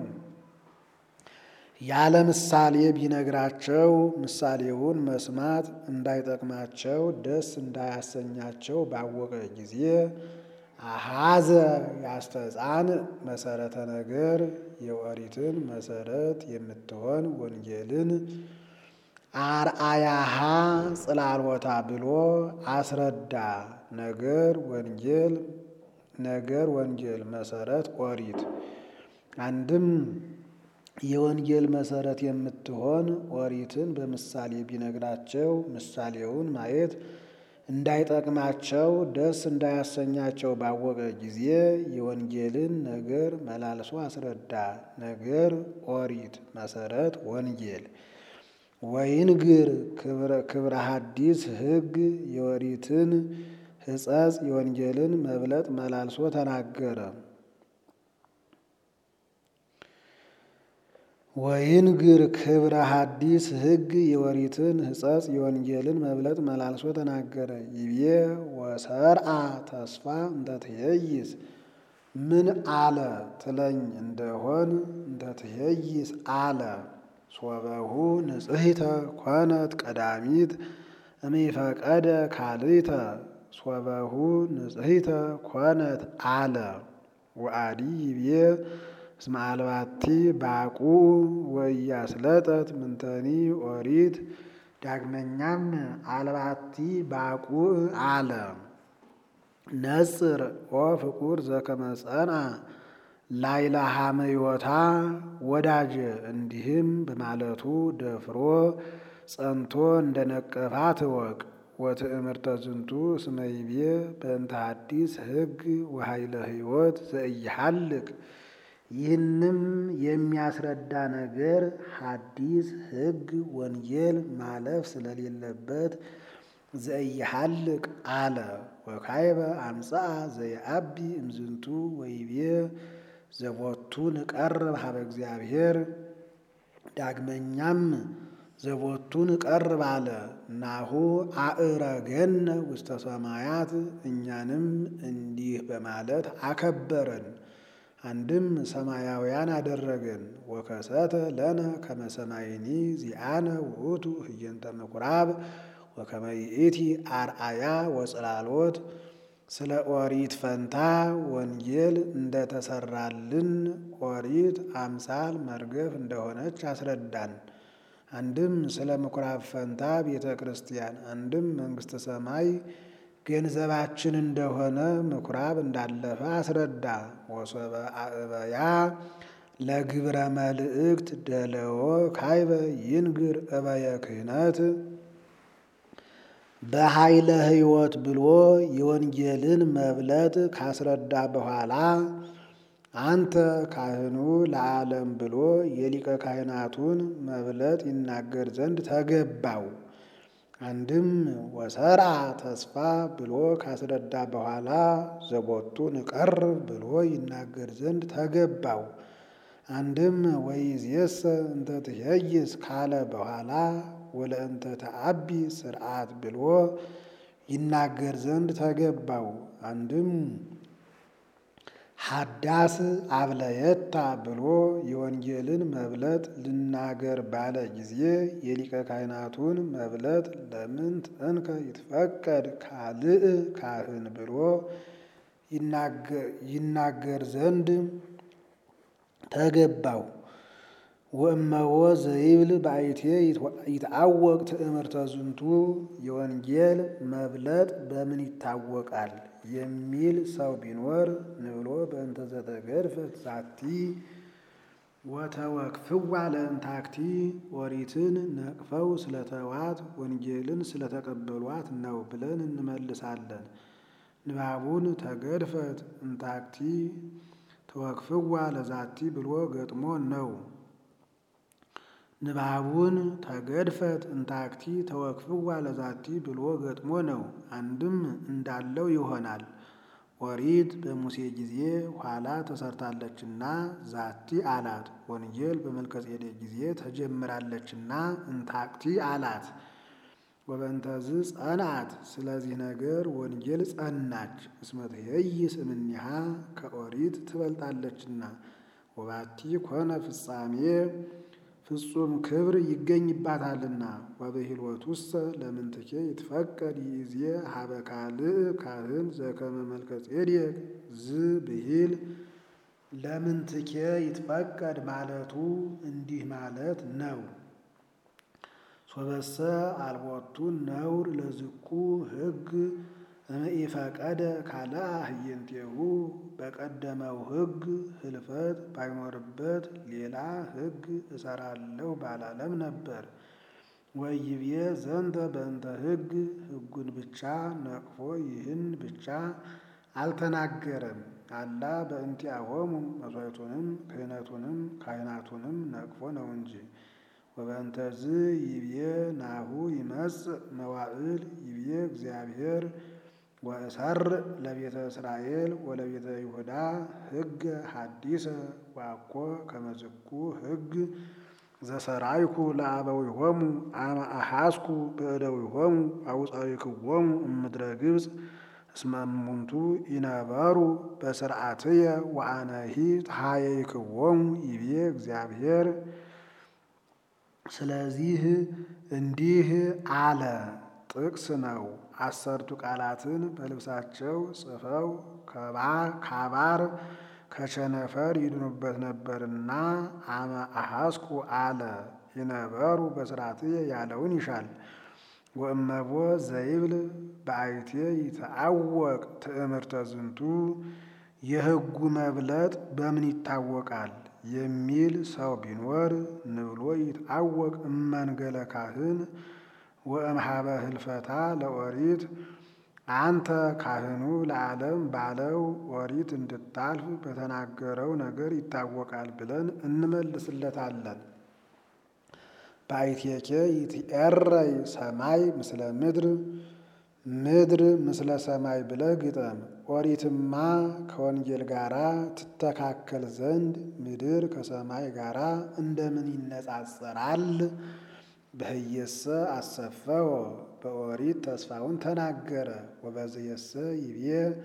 ያለ ምሳሌ ቢነግራቸው ምሳሌውን መስማት እንዳይጠቅማቸው ደስ እንዳያሰኛቸው ባወቀ ጊዜ አሃዘ ያስተጻን መሰረተ ነገር የኦሪትን መሰረት የምትሆን ወንጌልን አርአያሃ ጽላልወታ ብሎ አስረዳ። ነገር ወንጌል ነገር ወንጌል መሰረት ኦሪት አንድም የወንጌል መሰረት የምትሆን ኦሪትን በምሳሌ ቢነግራቸው ምሳሌውን ማየት እንዳይጠቅማቸው ደስ እንዳያሰኛቸው ባወቀ ጊዜ የወንጌልን ነገር መላልሶ አስረዳ። ነገር ኦሪት መሰረት ወንጌል ወይንግር ክብረ ሐዲስ ሕግ የኦሪትን ሕጸጽ የወንጌልን መብለጥ መላልሶ ተናገረ። ወይንግር ክብረ ሐዲስ ሕግ የኦሪትን ሕጸጽ የወንጌልን መብለጥ መላልሶ ተናገረ። ይቤ ወሰርአ ተስፋ እንተ ትኄይስ ምን አለ ትለኝ እንደሆን እንተ ትኄይስ አለ ሶበሁ ንጽሕተ ኮነት ቀዳሚት እምይፈቀደ ካልእተ ሶበሁ ንጽሕተ ኮነት አለ ወአዲ ይቤ እስመ አልባቲ ባቁ ወኢያስለጠት ምንተኒ ኦሪት። ዳግመኛም አልባቲ ባቁ አለ ነጽር ኦ ፍቁር ዘከመ ጸንዐ ላይለ ሐመዮታ ወዳጀ እንዲህም በማለቱ ደፍሮ ጸንቶ እንደ ነቀፋት እወቅ። ወትእምርተ ዝንቱ እስመ ይቤ በእንተ ሐዲስ ሕግ ወኃይለ ሕይወት ዘኢይሐልቅ ይህንም የሚያስረዳ ነገር ሐዲስ ሕግ ወንጌል ማለፍ ስለሌለበት ዘኢይሐልቅ አለ። ወካይበ አምጽአ ዘየአቢ እምዝንቱ ወይቤ ዘቦቱ ንቀርብ ሀበ እግዚአብሔር። ዳግመኛም ዘቦቱ ንቀርብ አለ። ናሁ አእረገነ ውስተ ሰማያት እኛንም እንዲህ በማለት አከበረን። አንድም ሰማያውያን አደረገን። ወከሰተ ለነ ከመ ሰማይኒ ዚአነ ውእቱ ህየንተ ምኩራብ ወከመ ይእቲ አርአያ ወጽላሎት ስለ ኦሪት ፈንታ ወንጌል እንደተሰራልን ኦሪት አምሳል መርገፍ እንደሆነች አስረዳን። አንድም ስለ ምኩራብ ፈንታ ቤተ ክርስቲያን፣ አንድም መንግሥተ ሰማይ ገንዘባችን እንደሆነ ምኩራብ እንዳለፈ አስረዳ። ወሶበ አእበያ ለግብረ መልእክት ደለዎ ካይበ ይንግር እበየ ክህነት በኃይለ ሕይወት ብሎ የወንጌልን መብለጥ ካስረዳ በኋላ አንተ ካህኑ ለዓለም ብሎ የሊቀ ካህናቱን መብለጥ ይናገር ዘንድ ተገባው። አንድም ወሰርዓ ተስፋ ብሎ ካስረዳ በኋላ ዘቦቱ ንቀርብ ብሎ ይናገር ዘንድ ተገባው። አንድም ወይእዜሰ እንተ ትኄይስ ካለ በኋላ ወለእንተ ተአቢ ስርዓት ብሎ ይናገር ዘንድ ተገባው። አንድም ሀዳስ አብለየታ ብሎ የወንጌልን መብለጥ ልናገር ባለ ጊዜ የሊቀ ካህናቱን መብለጥ ለምንት እንከ ይትፈቀድ ካልእ ካህን ብሎ ይናገር ዘንድ ተገባው። ወእመዎ ዘይብል ባይቴ ይትአወቅ ትእምርተ ዝንቱ የወንጌል መብለጥ በምን ይታወቃል የሚል ሰው ቢኖር ንብሎ በእንተ ዘተገድፈት ዛቲ ወተወክፍዋ ለእንታክቲ ኦሪትን ነቅፈው ስለተዋት ወንጌልን ስለተቀበሏት ነው ብለን እንመልሳለን። ንባቡን ተገድፈት እንታክቲ ተወክፍዋ ለዛቲ ብሎ ገጥሞ ነው። ንባቡን ተገድፈት እንታክቲ ተወክፍዋ ለዛቲ ብሎ ገጥሞ ነው። አንድም እንዳለው ይሆናል። ኦሪት በሙሴ ጊዜ ኋላ ተሰርታለችና ዛቲ አላት። ወንጌል በመልከጼዴቅ ጊዜ ተጀምራለችና እንታክቲ አላት። ወበእንተዝ ጸናት ስለዚህ ነገር ወንጌል ጸናች። እስመ ትኄይስ እምኔሃ ከኦሪት ትበልጣለችና። ወባቲ ኮነ ፍጻሜ ፍጹም ክብር ይገኝባታልና። ወበሂልወቱሰ ለምንትኬ ይትፈቀድ ይእዜ ሀበ ካልእ ካህን ዘከመ መልከጼዴቅ ዝ ብሂል ለምንትኬ ይትፈቀድ ማለቱ እንዲህ ማለት ነው። ሶበሰ አልቦቱ ነውር ለዝኩ ሕግ እምኢፈቀደ ካልአ ህየንቴሁ በቀደመው ሕግ ህልፈት ባይኖርበት ሌላ ሕግ እሰራለሁ ባላለም ነበር። ወይቤ ዘንተ በእንተ ሕግ ሕጉን ብቻ ነቅፎ ይህን ብቻ አልተናገረም። አላ በእንቲአሆሙ መሥዋዕቱንም ክህነቱንም ካህናቱንም ነቅፎ ነው እንጂ። ወበእንተዝ ይቤ ናሁ ይመጽእ መዋዕል ይቤ እግዚአብሔር ወእሰር ለቤተ እስራኤል ወለቤተ ይሁዳ ሕገ ሐዲሰ ዋኮ ከመዝኩ ሕግ ዘሰራይኩ ለአበዊሆሙ አመ አሐስኩ በእደዊሆሙ አውፃዊክዎሙ እምድረ ግብፅ እስመ እሙንቱ ይነበሩ በስርዓትየ ወአነሂ ተሃየይክዎሙ ይቤ እግዚአብሔር። ስለዚህ እንዲህ አለ። ጥቅስ ነው። አሰርቱ ቃላትን በልብሳቸው ጽፈው ካባር ከቸነፈር ይድኑበት ነበርና አመ አሐስኩ አለ። ይነበሩ በስርዓትየ ያለውን ይሻል። ወእመቦ ዘይብል በአይቴ ይትአወቅ ትእምርተ ዝንቱ የሕጉ መብለጥ በምን ይታወቃል የሚል ሰው ቢኖር ንብሎ ይትአወቅ እመንገለ ካህን ወእምሃበ ህልፈታ ለኦሪት አንተ ካህኑ ለዓለም ባለው ኦሪት እንድታልፍ በተናገረው ነገር ይታወቃል ብለን እንመልስለታለን። በአይቴኬ ይትኤረይ ሰማይ ምስለ ምድር ምድር ምስለ ሰማይ ብለህ ግጠም። ኦሪትማ ከወንጌል ጋራ ትተካከል ዘንድ ምድር ከሰማይ ጋራ እንደምን ይነጻጸራል? በህየሰ አሰፈወ በኦሪት ተስፋውን ተናገረ። ወበዝየሰ ይቤ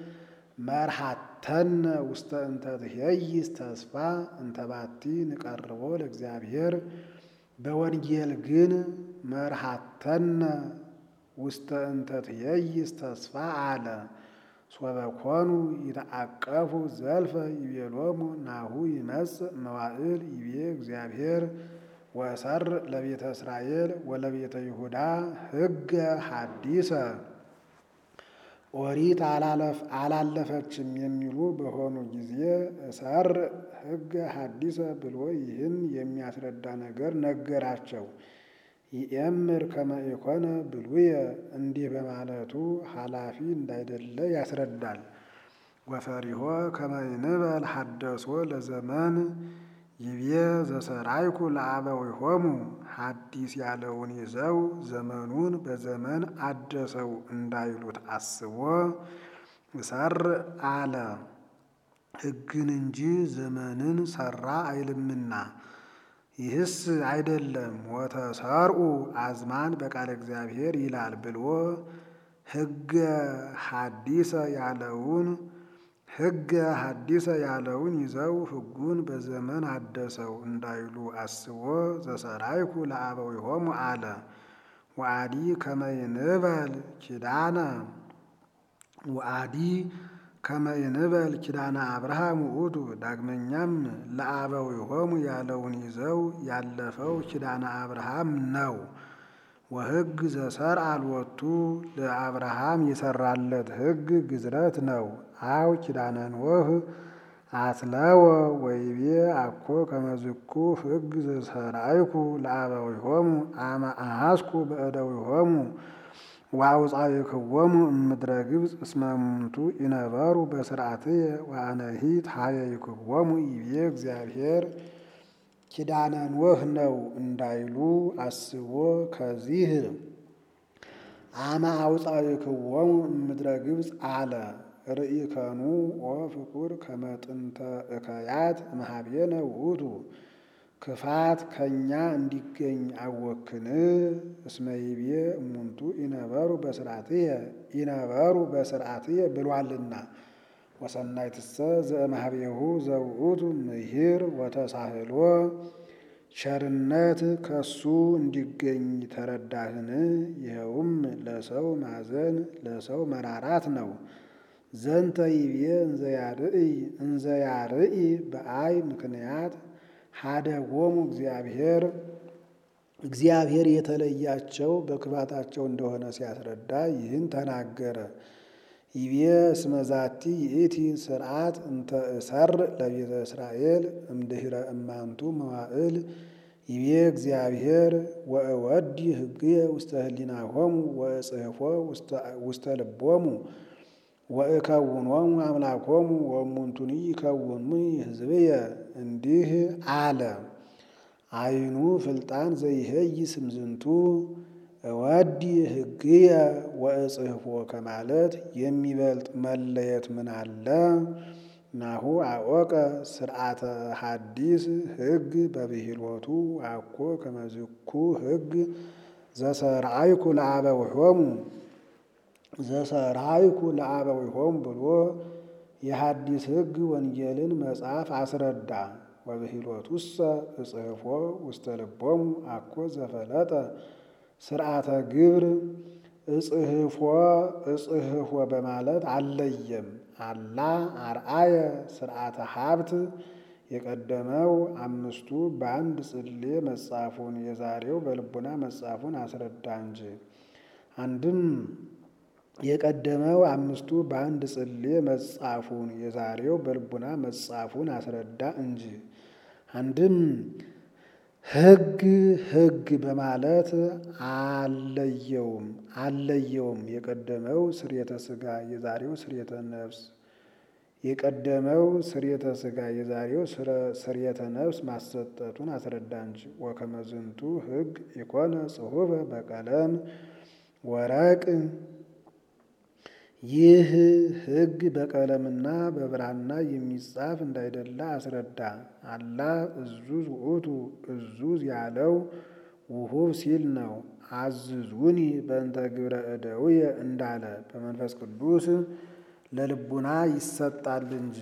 መርሃተነ ውስተ እንተ ትኄይስ ተስፋ እንተባቲ ንቀርቦ ለእግዚአብሔር። በወንጌል ግን መርሃተነ ውስተ እንተ ትኄይስ ተስፋ አለ። ሶበ ኮኑ ይተአቀፉ ዘልፈ ይቤሎሙ ናሁ ይመጽእ መዋዕል ይቤ እግዚአብሔር ወእሰር ለቤተ እስራኤል ወለቤተ ይሁዳ ሕገ ሐዲሰ ኦሪት አላለፈችም የሚሉ በሆኑ ጊዜ እሰር ሕገ ሐዲሰ ብሎ ይህን የሚያስረዳ ነገር ነገራቸው። ይእምር ከመ ኢኮነ ብሉየ እንዲህ በማለቱ ኃላፊ እንዳይደለ ያስረዳል። ወፈሪሆ ከመ ይንበል ሐደሶ ለዘመን ይቤ ዘሰራይኩ ለአበዊሆሙ ሐዲስ ያለውን ይዘው ዘመኑን በዘመን አደሰው እንዳይሉት አስቦ እሰር አለ። ሕግን እንጂ ዘመንን ሰራ አይልምና ይህስ አይደለም ወተሰርኡ አዝማን በቃለ እግዚአብሔር ይላል ብሎ ሕገ ሐዲሰ ያለውን ሕገ ሐዲሰ ያለውን ይዘው ሕጉን በዘመን አደሰው እንዳይሉ አስቦ ዘሰራይኩ ለአበዊሆሙ አለ። ወአዲ ከመ ይንበል ኪዳነ ወአዲ ከመ ይንበል ኪዳነ አብርሃም ውእቱ ዳግመኛም ለአበዊሆሙ ያለውን ይዘው ያለፈው ኪዳነ አብርሃም ነው። ወሕግ ዘሰርአ ሎቱ ለአብርሃም የሰራለት ሕግ ግዝረት ነው። አው ኪዳነ ኖህ አትለወ ወይቤ አኮ ከመዝኩ ሕግ ዘሰርአይኩ ለአበዊሆሙ አመ አሐስኩ በእደዊሆሙ ወአውፃእክዎሙ እምድረ ግብፅ እስመ እሙንቱ ይነበሩ በስርዓትየ ወአነሂ ታየይክዎሙ ይቤ እግዚአብሔር ኪዳነ ኖህ ነው እንዳይሉ አስቦ ከዚህ አመ አውፃእክዎሙ እምድረ ግብፅ አለ። ርኢከኑ ወፍቁር ከመ ጥንተ እከያት እምኀቤነ ውእቱ ክፋት ከእኛ እንዲገኝ አወክን እስመ ይቤ እሙንቱ ይነበሩ በስርዓትየ ይነበሩ በስርዓትየ ብሏልና ወሰናይትሰ ዘእምኀቤሁ ዘውእቱ ምሂር ወተሳህሎ ቸርነት ከሱ እንዲገኝ ተረዳህን? ይኸውም ለሰው ማዘን ለሰው መራራት ነው። ዘንተ ይቤ እንዘያርኢ እንዘያርኢ በአይ ምክንያት ሀደጎሙ እግዚአብሔር እግዚአብሔር የተለያቸው በክፋታቸው እንደሆነ ሲያስረዳ ይህን ተናገረ። ይቤ እስመ ዛቲ ይእቲ ስርዓት እንተ እሰር ለቤተ እስራኤል እምድኅረ እማንቱ መዋዕል ይቤ እግዚአብሔር ወእወዲ ሕግየ ውስተ ህሊናሆሙ ወእጽሕፎ ውስተ ልቦሙ ወእከውኖሙ አምላኮሙ ወእሙንቱኒ ይከውኑኒ ሕዝብየ እንዲህ አለ። አይኑ ፍልጣን ዘይሄይ ስምዝንቱ እወዲ ሕግየ ወእጽሕፎ ከማለት የሚበልጥ መለየት ምን አለ? ናሁ አወቀ ስርዓተ ሐዲስ ሕግ በብሂሎቱ አኮ ከመዝኩ ሕግ ዘሰርአይኩ ለአበዊሆሙ ዘሰርአይኩ ለአበዊሆሙ ብሎ የሐዲስ ሕግ ወንጌልን መጽሐፍ አስረዳ። ወብሂሎቱሰ እጽሕፎ ውስተ ልቦሙ አኮ ዘፈለጠ ስርዓተ ግብር እጽሕፎ እጽሕፎ በማለት አልለየም። አላ አርአየ ስርዓተ ሀብት የቀደመው አምስቱ በአንድ ጽሌ መጻፉን የዛሬው በልቡና መጻፉን አስረዳ እንጂ። አንድም የቀደመው አምስቱ በአንድ ጽሌ መጻፉን የዛሬው በልቡና መጻፉን አስረዳ እንጂ። አንድም ሕግ ሕግ በማለት አለየውም አለየውም። የቀደመው ስርየተ ሥጋ የዛሬው ስርየተ ነፍስ የቀደመው ስርየተ ሥጋ የዛሬው ስርየተ ነፍስ ማሰጠቱን አስረዳ እንጂ። ወከመዝንቱ ሕግ ኢኮነ ጽሑፈ በቀለም ወረቅ ይህ ሕግ በቀለምና በብራና የሚጻፍ እንዳይደለ አስረዳ። አላ እዙዝ ውእቱ እዙዝ ያለው ውሁብ ሲል ነው። አዝዙኒ በእንተ ግብረ እደውየ እንዳለ በመንፈስ ቅዱስ ለልቡና ይሰጣል እንጂ።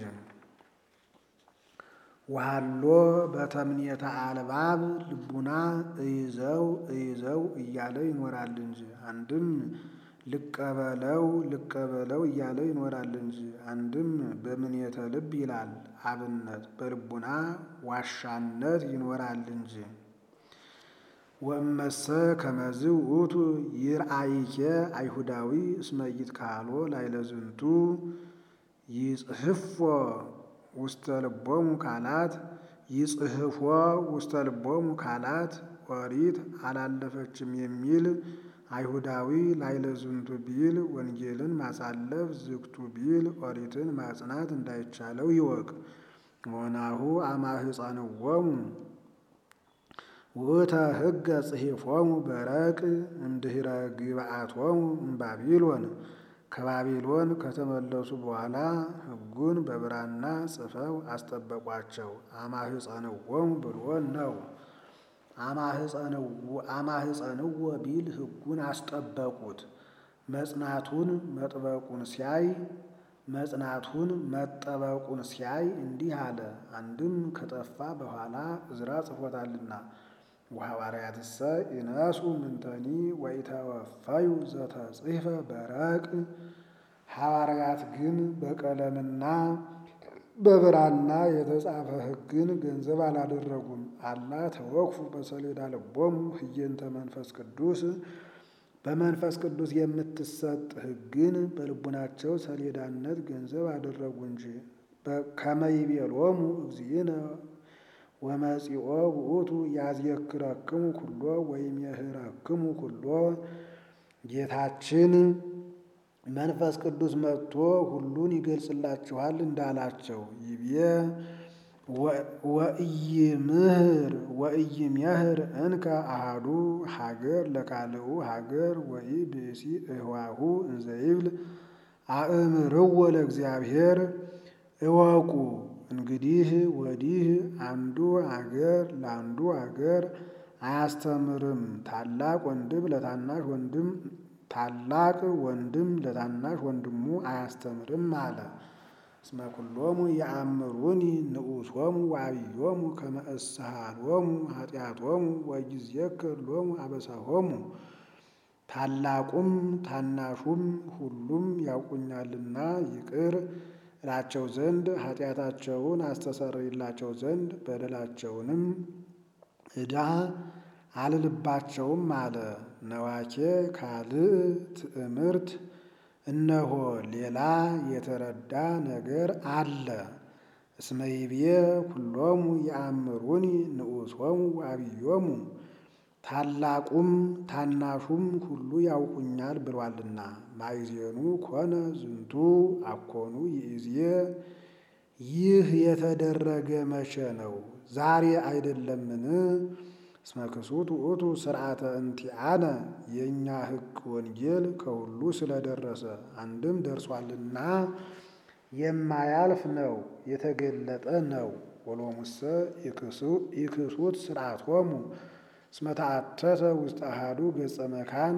ዋሎ በተምኔተ አልባብ ልቡና እይዘው እይዘው እያለ ይኖራል እንጂ። አንድም ልቀበለው ልቀበለው እያለ ይኖራል እንጂ። አንድም በምኔተ ልብ ይላል አብነት በልቡና ዋሻነት ይኖራል እንጂ። ወእመሰ ከመዝ ውእቱ ይርአይኬ አይሁዳዊ እስመ ይትካሎ ላዕለ ዝንቱ ይጽሕፎ ውስተ ልቦሙ ካላት ይጽሕፎ ውስተ ልቦሙ ካላት ኦሪት አላለፈችም የሚል አይሁዳዊ ላዕለ ዝንቱ ቢል ወንጌልን ማሳለፍ ዝግቱ ቢል ኦሪትን ማጽናት እንዳይቻለው ይወቅ። ወናሁ አማህፀንዎሙ ውእተ ሕገ ጽሒፎሙ በረቅ እምድኅረ ግብአቶሙ እምባቢሎን ከባቢሎን ከተመለሱ በኋላ ሕጉን በብራና ጽፈው አስጠበቋቸው። አማህፀንዎሙ ብሎ ነው። አማህፀንዎ ቢል ሕጉን አስጠበቁት። መጽናቱን መጥበቁን ሲያይ መጽናቱን መጠበቁን ሲያይ እንዲህ አለ። አንድም ከጠፋ በኋላ ዕዝራ ጽፎታልና ወሐዋርያትሰ ይነሱ ምንተኒ ወኢተወፈዩ ዘተጽሕፈ በረቅ ሐዋርያት ግን በቀለምና በብራና የተጻፈ ሕግን ገንዘብ አላደረጉም። አላ ተወክፉ በሰሌዳ ልቦሙ ህየንተ መንፈስ ቅዱስ በመንፈስ ቅዱስ የምትሰጥ ሕግን በልቡናቸው ሰሌዳነት ገንዘብ አደረጉ እንጂ ከመይቤሎሙ እግዚእነ ወመጺኦ ውእቱ ያዝየክረክሙ ኩሎ ወይም የህረክሙ ኩሎ ጌታችን መንፈስ ቅዱስ መጥቶ ሁሉን ይገልጽላችኋል እንዳላቸው ይቤ ወኢይምህር ወኢይሜህር እንከ አሃዱ ሀገር ለካልኡ ሀገር ወኢ ብእሲ እህዋሁ እንዘይብል አእምርዎ ለእግዚአብሔር እወቁ እንግዲህ ወዲህ አንዱ አገር ለአንዱ አገር አያስተምርም። ታላቅ ወንድም ለታናሽ ወንድም ታላቅ ወንድም ለታናሽ ወንድሙ አያስተምርም አለ። እስመ ኩሎሙ የአምሩኒ ንዑሶሙ ወአብዮሙ ከመ እስሃሎሙ ኃጢአቶሙ ወይዜክር ሎሙ አበሳሆሙ ታላቁም ታናሹም ሁሉም ያውቁኛልና ይቅር እላቸው ዘንድ ኃጢአታቸውን አስተሰርይላቸው ዘንድ በደላቸውንም ዕዳ አልልባቸውም አለ። ነዋኬ ካልእ ትእምርት እነሆ ሌላ የተረዳ ነገር አለ። እስመ ይቤ ኩሎሙ የአምሩኒ ንዑሶሙ ወአብዮሙ ታላቁም ታናሹም ሁሉ ያውቁኛል ብሏልና። ማይዜኑ ኮነ ዝንቱ አኮኑ ይእዜ ይህ የተደረገ መቼ ነው? ዛሬ አይደለምን? እስመ ክሱት ውእቱ ስርዓተ እንቲአነ የእኛ ሕግ ወንጌል ከሁሉ ስለደረሰ አንድም ደርሷልና የማያልፍ ነው፣ የተገለጠ ነው። ወሎሙሰ ኢክሱት ስርዓቶሙ እስመ ተአተተ ውስጥ አሃዱ ገጸ መካን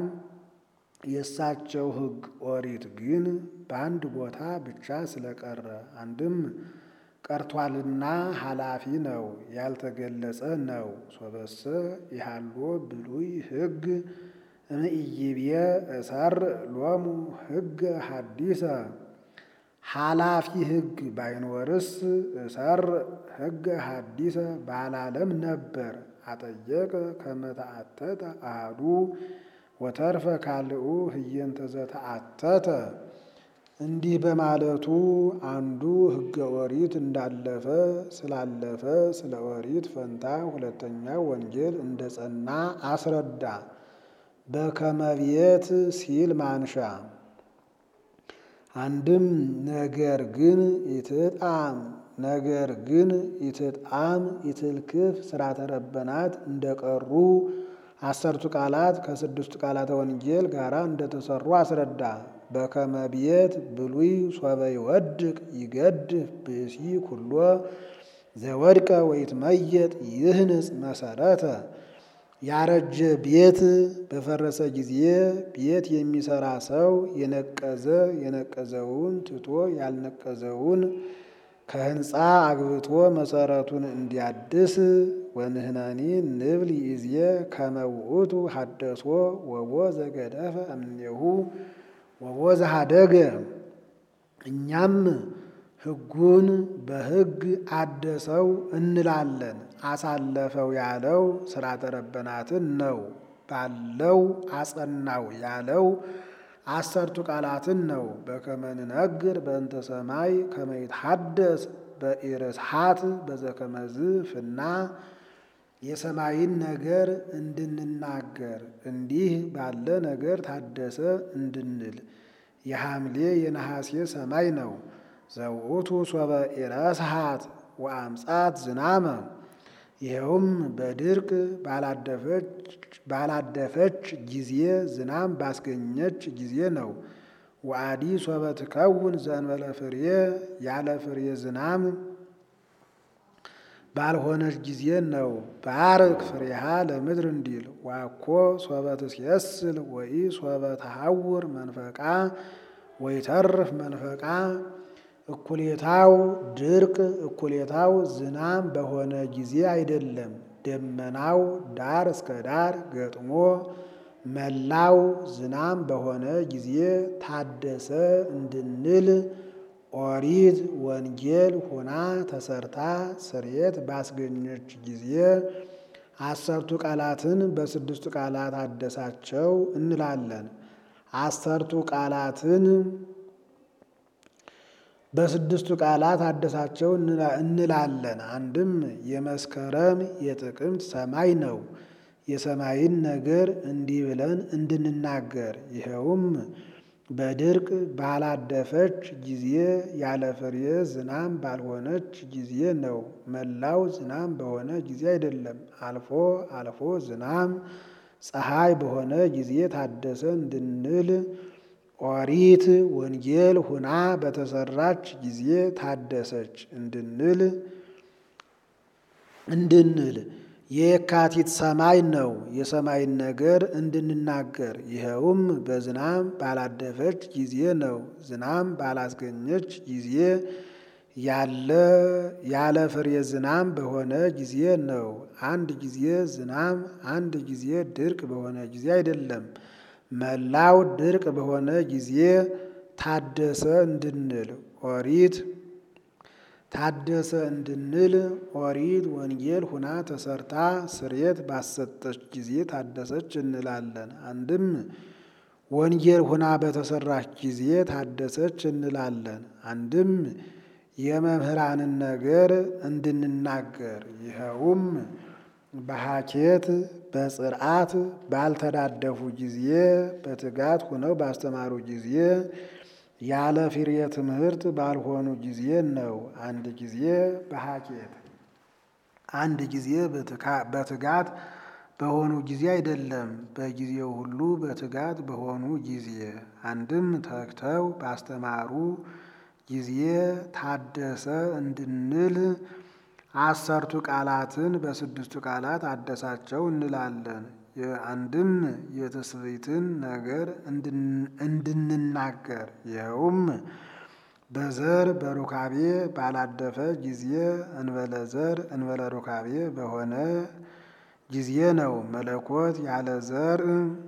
የእሳቸው ሕግ ኦሪት ግን በአንድ ቦታ ብቻ ስለቀረ አንድም ቀርቷልና ኃላፊ ነው፣ ያልተገለጸ ነው። ሶበሰ ይሃሎ ብሉይ ሕግ እምኢይቤ እሰር ሎሙ ሕገ ሐዲሰ ኃላፊ ሕግ ባይኖርስ እሰር ሕገ ሐዲሰ ባላለም ነበር። አጠየቀ ከመተአተተ አሃዱ ወተርፈ ካልኡ ህየንተ ዘተአተተ እንዲህ በማለቱ አንዱ ሕገ ኦሪት እንዳለፈ ስላለፈ ስለ ኦሪት ፈንታ ሁለተኛው ወንጌል እንደ ጸና አስረዳ። በከመቤት ሲል ማንሻ አንድም ነገር ግን ኢትጣም ነገር ግን ኢትጣም ኢትልክፍ ስርዓተ ረበናት እንደቀሩ አሰርቱ ቃላት ከስድስቱ ቃላተ ወንጌል ጋር እንደተሰሩ አስረዳ። በከመ ቤት ብሉይ ሶበ ይወድቅ ይገድፍ ብእሲ ኩሎ ዘወድቀ ወይትመየጥ ይህንጽ መሰረተ ያረጀ ቤት በፈረሰ ጊዜ ቤት የሚሰራ ሰው የነቀዘ የነቀዘውን ትቶ ያልነቀዘውን ከህንፃ አግብቶ መሰረቱን እንዲያድስ ወንህናኒ ንብል ይእዜ ከመ ውእቱ ሀደሶ ወቦ ዘገደፈ እምኔሁ ወቦ ዘሃደገ እኛም ሕጉን በሕግ አደሰው እንላለን። አሳለፈው ያለው ሥርዓተ ረበናትን ነው። ባለው አጸናው ያለው አሰርቱ ቃላትን ነው። በከመ ንነግር በእንተ ሰማይ ከመ ይትሐደስ በኢርስሓት በዘከመዝ ፍና የሰማይን ነገር እንድንናገር እንዲህ ባለ ነገር ታደሰ እንድንል የሐምሌ የነሐሴ ሰማይ ነው። ዘውእቱ ሶበ ኢረስሓት ወአምጻት ዝናመ ይኸውም በድርቅ ባላደፈች ጊዜ ዝናም ባስገኘች ጊዜ ነው። ወአዲ ሶበ ትከውን ዘእንበለ ፍሬ ያለ ፍሬ ዝናም ባልሆነች ጊዜ ነው። ባርክ ፍሬሃ ለምድር እንዲል ዋኮ ሶበ ትሴስል ወይ ሶበ ተሐውር መንፈቃ ወይ ተርፍ መንፈቃ እኩሌታው ድርቅ እኩሌታው ዝናም በሆነ ጊዜ አይደለም። ደመናው ዳር እስከ ዳር ገጥሞ መላው ዝናም በሆነ ጊዜ ታደሰ እንድንል ኦሪት ወንጌል ሆና ተሰርታ ስርየት ባስገኘች ጊዜ አሰርቱ ቃላትን በስድስቱ ቃላት አደሳቸው እንላለን። አሰርቱ ቃላትን በስድስቱ ቃላት አደሳቸው እንላለን። አንድም የመስከረም የጥቅምት ሰማይ ነው። የሰማይን ነገር እንዲህ ብለን እንድንናገር ይኸውም በድርቅ ባላደፈች ጊዜ ያለ ፍሬ ዝናም ባልሆነች ጊዜ ነው። መላው ዝናም በሆነ ጊዜ አይደለም። አልፎ አልፎ ዝናም ፀሐይ በሆነ ጊዜ ታደሰ እንድንል ኦሪት ወንጌል ሁና በተሰራች ጊዜ ታደሰች እንድንል እንድንል የካቲት ሰማይ ነው። የሰማይን ነገር እንድንናገር ይኸውም በዝናም ባላደፈች ጊዜ ነው። ዝናም ባላስገኘች ጊዜ ያለ ያለ ፍሬ ዝናም በሆነ ጊዜ ነው። አንድ ጊዜ ዝናም አንድ ጊዜ ድርቅ በሆነ ጊዜ አይደለም። መላው ድርቅ በሆነ ጊዜ ታደሰ እንድንል ኦሪት ታደሰ እንድንል ኦሪት ወንጌል ሁና ተሰርታ ስርየት ባሰጠች ጊዜ ታደሰች እንላለን። አንድም ወንጌል ሁና በተሰራች ጊዜ ታደሰች እንላለን። አንድም የመምህራንን ነገር እንድንናገር ይኸውም በሐኬት በጽርዓት ባልተዳደፉ ጊዜ በትጋት ሁነው ባስተማሩ ጊዜ ያለ ፍሬ ትምህርት ባልሆኑ ጊዜ ነው። አንድ ጊዜ በሐኬት አንድ ጊዜ በትጋት በሆኑ ጊዜ አይደለም። በጊዜው ሁሉ በትጋት በሆኑ ጊዜ አንድም ተግተው ባስተማሩ ጊዜ ታደሰ እንድንል አሰርቱ ቃላትን በስድስቱ ቃላት አደሳቸው እንላለን። አንድም የትስብእትን ነገር እንድንናገር ይኸውም በዘር በሩካቤ ባላደፈ ጊዜ እንበለ ዘር እንበለ ሩካቤ በሆነ ጊዜ ነው። መለኮት ያለ ዘር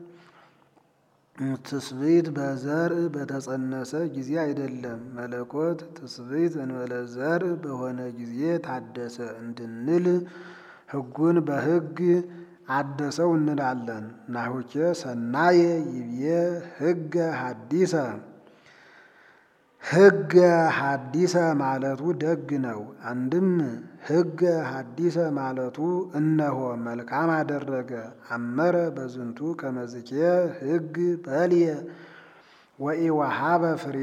ትስብእት በዘር በተጸነሰ ጊዜ አይደለም። መለኮት ትስብእት እንበለ ዘር በሆነ ጊዜ ታደሰ እንድንል ሕጉን በሕግ አደሰው እንላለን። ናሁኬ ሰናየ ይብዬ ሕገ ሐዲሰ ሕገ ሐዲሰ ማለቱ ደግ ነው። አንድም ሕገ ሐዲሰ ማለቱ እነሆ መልካም አደረገ አመረ በዝንቱ ከመዝኬ ሕግ በልየ ወኢወሃበ ፍሬ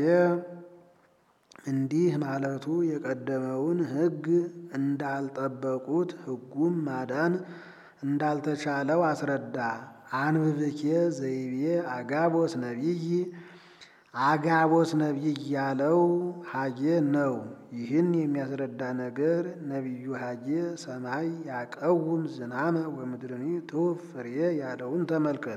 እንዲህ ማለቱ የቀደመውን ሕግ እንዳልጠበቁት ሕጉም ማዳን እንዳልተቻለው አስረዳ። አንብብኬ ዘይቤ አጋቦስ ነቢይ አጋቦስ ነቢይ ያለው ሀጌ ነው። ይህን የሚያስረዳ ነገር ነቢዩ ሀጌ ሰማይ ያቀውም ዝናመ ወምድርኒ ትሁብ ፍሬ ያለውን ተመልከት።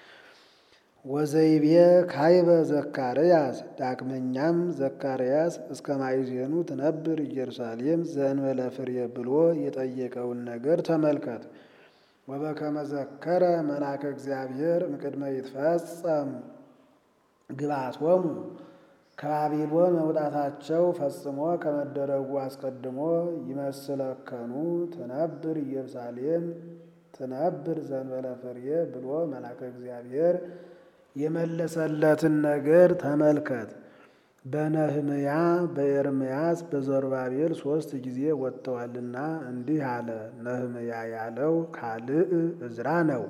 ወዘይቤ ካይበ ዘካርያስ ዳግመኛም ዘካርያስ እስከ ማይዜኑ ትነብር ኢየሩሳሌም ዘእንበለ ፍሬ ብሎ የጠየቀውን ነገር ተመልከት። ወበከመ ዘከረ መልአከ እግዚአብሔር እምቅድመ ይትፈጸም ግብአቶሙ ከባቢሎን መውጣታቸው ፈጽሞ ከመደረጉ አስቀድሞ ይመስለከኑ ትነብር ኢየሩሳሌም ትነብር ዘንበለ ፍሬ ብሎ መልአከ እግዚአብሔር የመለሰለትን ነገር ተመልከት። በነህምያ በኤርምያስ በዘሩባቤል ሶስት ጊዜ ወጥተዋልና እንዲህ አለ። ነህምያ ያለው ካልዕ እዝራ ነው።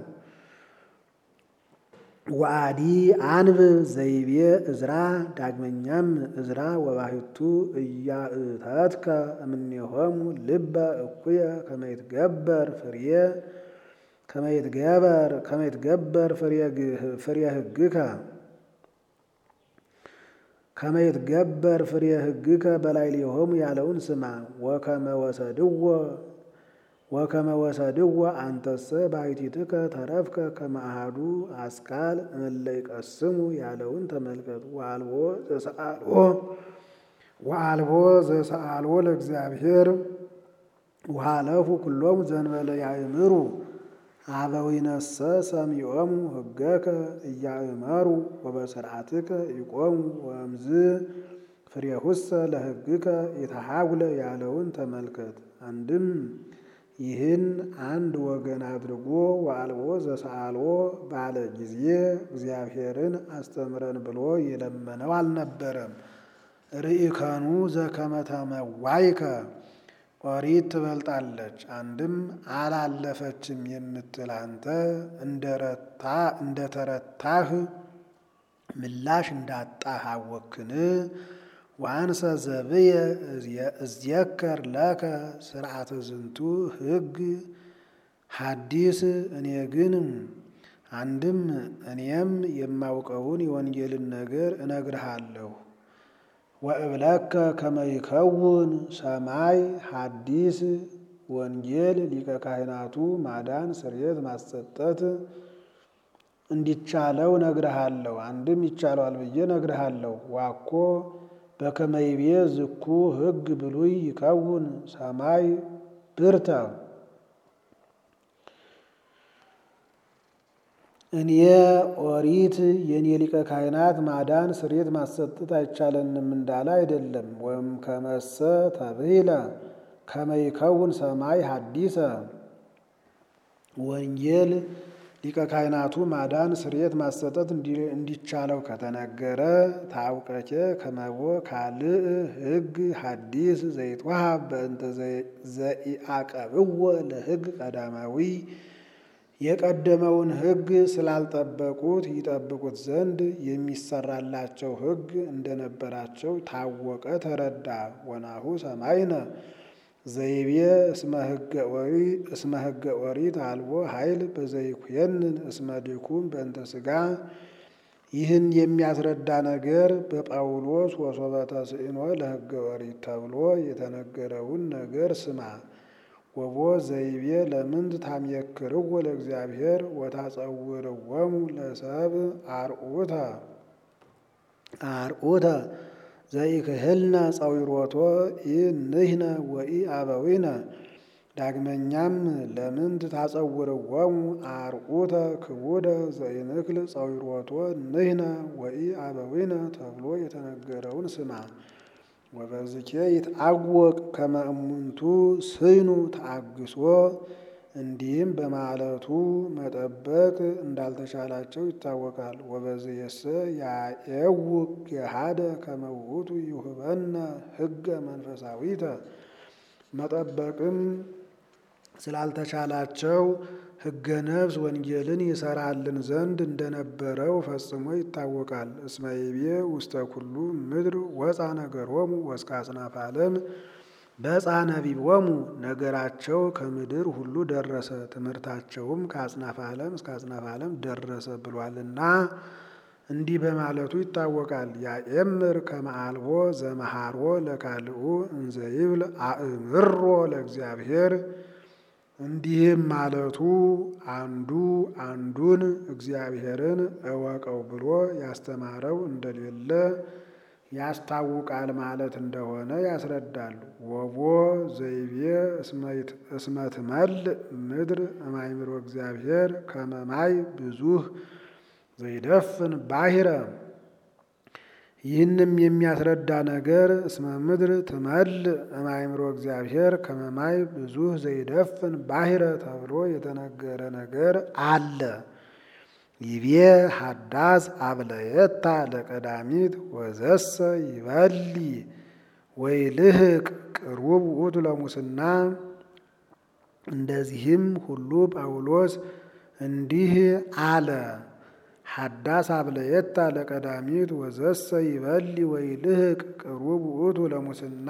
ወአዲ አንብ ዘይቤ እዝራ ዳግመኛም እዝራ ወባሕቱ እያእተትከ እምኔሆሙ ልበ እኩየ ከመይትገበር ፍሬ ከመይትገበር ከመይትገበር ፍሬ ሕግከ ከመይትገበር ፍሬ ሕግከ በላይ ሊሆሙ ያለውን ስማ። ወከመ ወሰድዎ ወከመ ወሰድዎ አንተሰ ባሕቲትከ ተረፍከ ከመ አሐዱ አስካል እለ ይቀስሙ ያለውን ተመልከት። ወአልቦ ዘሰአልዎ ወአልቦ ዘሰአልዎ ለእግዚአብሔር ወሃለፉ ኩሎሙ ዘንበለ ያእምሩ አበዊነሰ ሰሚዖሙ ሕገከ እያእመሩ ወበስርዓትከ ይቆሙ ወእምዝ ፍሬሁሰ ለሕግከ የተሃጉለ ያለውን ተመልከት። አንድም ይህን አንድ ወገን አድርጎ ወአልቦ ዘሰአልዎ ባለ ጊዜ እግዚአብሔርን አስተምረን ብሎ የለመነው አልነበረም። ርኢከኑ ዘከመ ተመዋይከ ኦሪት ትበልጣለች። አንድም አላለፈችም የምትል አንተ እንደ ተረታህ ምላሽ እንዳጣህ አወክን። ወአንሰ ዘብየ እዝየከር ለከ ስርዓተ ዝንቱ ሕግ ሐዲስ እኔ ግን አንድም እኔም የማውቀውን የወንጌልን ነገር እነግርሃለሁ። ወእብለከ ከመይከውን ሰማይ ሐዲስ ወንጌል ሊቀ ካህናቱ ማዳን ስርየት ማሰጠት እንዲቻለው ነግርሃለሁ። አንድም ይቻለዋል ብዬ ነግርሃለሁ። ዋኮ በከመይቤ ዝኩ ሕግ ብሉይ ይከውን ሰማይ ብርተ እኔ ኦሪት የኔ ሊቀ ካህናት ማዳን ስርየት ማሰጠት አይቻለንም እንዳለ አይደለም። ወም ከመሰ ተብሂለ ከመይከውን ሰማይ ሐዲሰ ወንጌል ሊቀ ካህናቱ ማዳን ስርየት ማሰጠት እንዲቻለው ከተነገረ ታውቀኬ ከመቦ ካልእ ሕግ ሐዲስ ዘይትዋሃብ በእንተ ዘኢአቀብዎ ለሕግ ቀዳማዊ የቀደመውን ሕግ ስላልጠበቁት ይጠብቁት ዘንድ የሚሰራላቸው ሕግ እንደነበራቸው ታወቀ፣ ተረዳ። ወናሁ ሰማይነ ዘይቤ እስመ ሕገ ኦሪት አልቦ ኃይል በዘይኩየንን እስመ ድኩም በእንተ ሥጋ። ይህን የሚያስረዳ ነገር በጳውሎስ ወሶበ ተስዕኖ ለሕገ ኦሪት ተብሎ የተነገረውን ነገር ስማ። ወቦ ዘይቤ ለምንት ታምየክርዎ ለእግዚአብሔር ወታጸውርዎሙ ለሰብ አርዑተ አርዑተ ዘይክህልነ ጸዊሮቶ ኢንህነ ወኢ አበዊነ። ዳግመኛም ለምንት ታጸውርዎሙ አርዑተ ክቡደ ዘይንክል ጸዊሮቶ ንህነ ወኢ አበዊነ ተብሎ የተነገረውን ስማ። ወበዝኬ ይትአወቅ ከመ እሙንቱ ስይኑ ተአግሶ እንዲህም በማለቱ መጠበቅ እንዳልተቻላቸው ይታወቃል። ወበዝየሰ ያኤውቅ ገሃደ ከመ ውእቱ ይሁበነ ሕገ መንፈሳዊተ መጠበቅም ስላልተቻላቸው ሕገ ነፍስ ወንጌልን ይሰራልን ዘንድ እንደነበረው ፈጽሞ ይታወቃል። እስመ ይቤ ውስተ ኩሉ ምድር ወፃ ነገሮሙ ወእስከ አጽናፈ ዓለም በፃ ነቢቦሙ ነገራቸው ከምድር ሁሉ ደረሰ፣ ትምህርታቸውም ከአጽናፈ ዓለም እስከ አጽናፈ ዓለም ደረሰ ብሏልና እንዲህ በማለቱ ይታወቃል። ያኤምር ከመ አልቦ ዘመሃሮ ለካልኡ እንዘ ይብል አእምሮ ለእግዚአብሔር እንዲህም ማለቱ አንዱ አንዱን እግዚአብሔርን እወቀው ብሎ ያስተማረው እንደሌለ ያስታውቃል ማለት እንደሆነ ያስረዳል። ወቦ ዘይቤ እስመ ትመልእ ምድር እማይምሮ እግዚአብሔር ከመ ማይ ብዙህ ዘይደፍን ባሕረ ይህንም የሚያስረዳ ነገር እስመ ምድር ትመል እማይምሮ እግዚአብሔር ከመማይ ብዙ ዘይደፍን ባሕረ ተብሎ የተነገረ ነገር አለ። ይቤ ሀዳስ አብለየታ ለቀዳሚት ወዘሰ ይበሊ ወይ ልህቅ ቅሩብ ውእቱ ለሙስና። እንደዚህም ሁሉ ጳውሎስ እንዲህ አለ። ሀዳስ አብለየታ ለቀዳሚት ወዘሰ ይበሊ ወይ ልህቅ ቅሩብ ውእቱ ለሙስና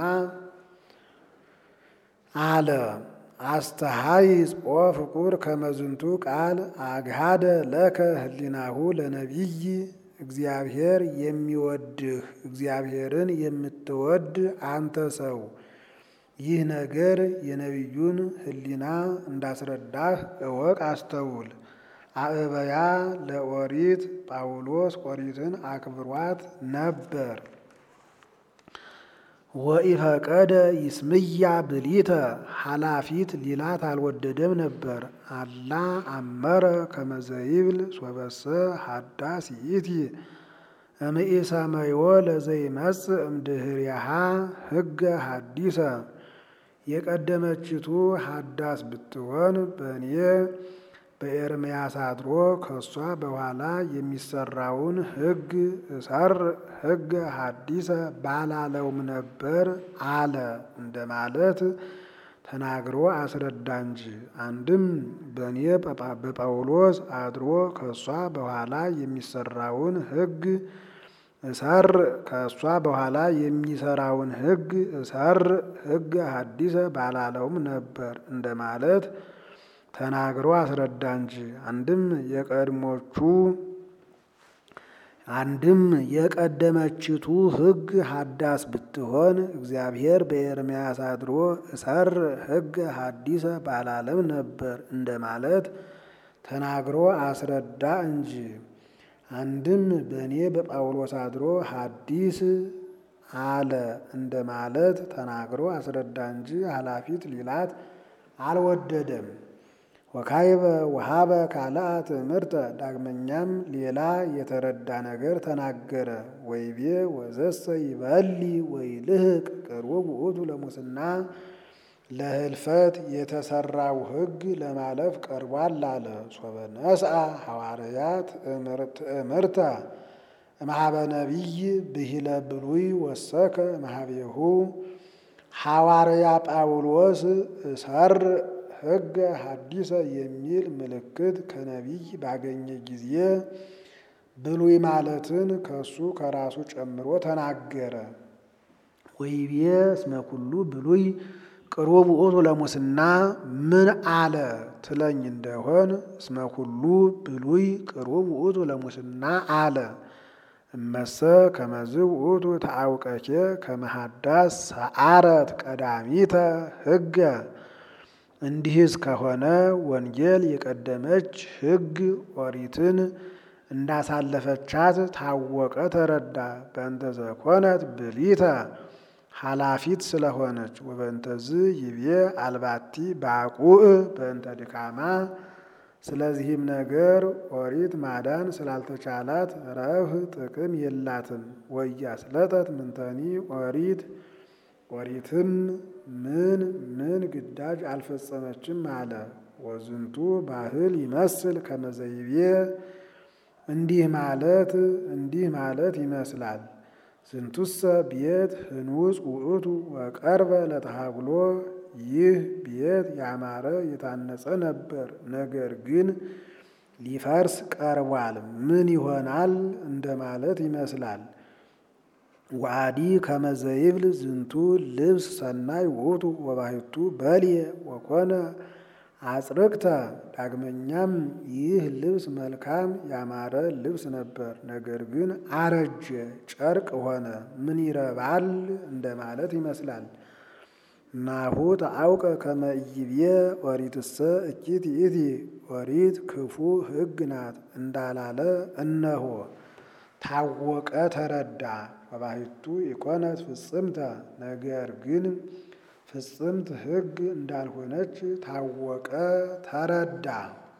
አለ። አስተሃይጽ ኦ ፍቁር ከመዝንቱ ቃል አግሃደ ለከ ህሊናሁ ለነቢይ እግዚአብሔር የሚወድህ እግዚአብሔርን የምትወድ አንተ ሰው ይህ ነገር የነቢዩን ህሊና እንዳስረዳህ እወቅ፣ አስተውል። አእበያ ለኦሪት ጳውሎስ ኦሪትን አክብሯት ነበር። ወኢፈቀደ ይስምያ ብሊተ ኃላፊት ሊላት አልወደደም ነበር። አላ አመረ ከመዘይብል ሶበሰ ሀዳስ ይእቲ እምኢሰመዮ ለዘይመጽእ እምድህርያሃ ህገ ሀዲሰ የቀደመችቱ ሀዳስ ብትሆን በእኔ በኤርምያስ አድሮ ከእሷ በኋላ የሚሰራውን ህግ እሰር ህገ ሀዲሰ ባላለውም ነበር አለ እንደማለት ተናግሮ አስረዳ እንጂ። አንድም በእኔ በጳውሎስ አድሮ ከእሷ በኋላ የሚሰራውን ህግ እሰር ከእሷ በኋላ የሚሰራውን ህግ እሰር ህገ ሀዲሰ ባላለውም ነበር እንደማለት ተናግሮ አስረዳ እንጂ። አንድም የቀድሞቹ አንድም የቀደመችቱ ህግ ሀዳስ ብትሆን እግዚአብሔር በኤርምያስ አድሮ እሰር ህገ ሀዲሰ ባላለም ነበር እንደማለት ተናግሮ አስረዳ እንጂ። አንድም በእኔ በጳውሎስ አድሮ ሀዲስ አለ እንደማለት ተናግሮ አስረዳ እንጂ ኃላፊት ሊላት አልወደደም። ወካይበ ወሃበ ካልአ ትምህርተ ዳግመኛም ሌላ የተረዳ ነገር ተናገረ። ወይቤ ወዘሰ ይበሊ ወይ ልህቅ ቅሩብ ውእቱ ለሙስና ለህልፈት የተሰራው ህግ ለማለፍ ቀርቧል አለ። ሶበ ነስአ ሐዋርያት ትእምርተ እምኀበ ነቢይ ብሂለ ብሉይ ወሰከ እምኀቤሁ ሐዋርያ ጳውሎስ እሰር ህገ ሀዲሰ የሚል ምልክት ከነቢይ ባገኘ ጊዜ ብሉይ ማለትን ከሱ ከራሱ ጨምሮ ተናገረ። ወይቤ እስመ ኩሉ ብሉይ ቅሩብ ውእቱ ለሙስና ምን አለ ትለኝ እንደሆን እስመ ኩሉ ብሉይ ቅሩብ ውእቱ ለሙስና አለ። እመሰ ከመዝ ውእቱ ተአውቀኬ ከመሃዳስ ሰአረት ቀዳሚተ ህገ እንዲህስ ከሆነ ወንጌል የቀደመች ህግ ኦሪትን እንዳሳለፈቻት ታወቀ፣ ተረዳ። በእንተ ዘኮነት ብሊተ ኃላፊት ስለሆነች ወበእንተዝ ይቤ አልባቲ ባቁእ በእንተ ድካማ ስለዚህም ነገር ኦሪት ማዳን ስላልተቻላት ረብህ ጥቅም የላትም። ወያስለጠት ምንተኒ ኦሪት ኦሪትም ምን ምን ግዳጅ አልፈጸመችም አለ። ወዝንቱ ባህል ይመስል ከመዘይቤ እንዲህ ማለት እንዲህ ማለት ይመስላል። ዝንቱሰ ቤት ህንውፅ ውእቱ ወቀርበ ለተሃብሎ ይህ ቤት ያማረ የታነጸ ነበር፣ ነገር ግን ሊፈርስ ቀርቧል። ምን ይሆናል እንደማለት ይመስላል። ወአዲ ከመዘይብል ዝንቱ ልብስ ሰናይ ውእቱ ወባሕቱ በልየ ወኮነ አጽርቅተ። ዳግመኛም ይህ ልብስ መልካም ያማረ ልብስ ነበር፣ ነገር ግን አረጀ፣ ጨርቅ ሆነ። ምን ይረባል እንደማለት ይመስላል። ናሁ ተአውቀ ከመ ኢይቤ ኦሪትሰ እኪት ይእቲ ኦሪት ክፉ ሕግ ናት እንዳላለ እነሆ ታወቀ፣ ተረዳ። ወባሕቱ ኢኮነት ፍጽምተ ነገር ግን ፍጽምት ሕግ እንዳልሆነች ታወቀ፣ ተረዳ።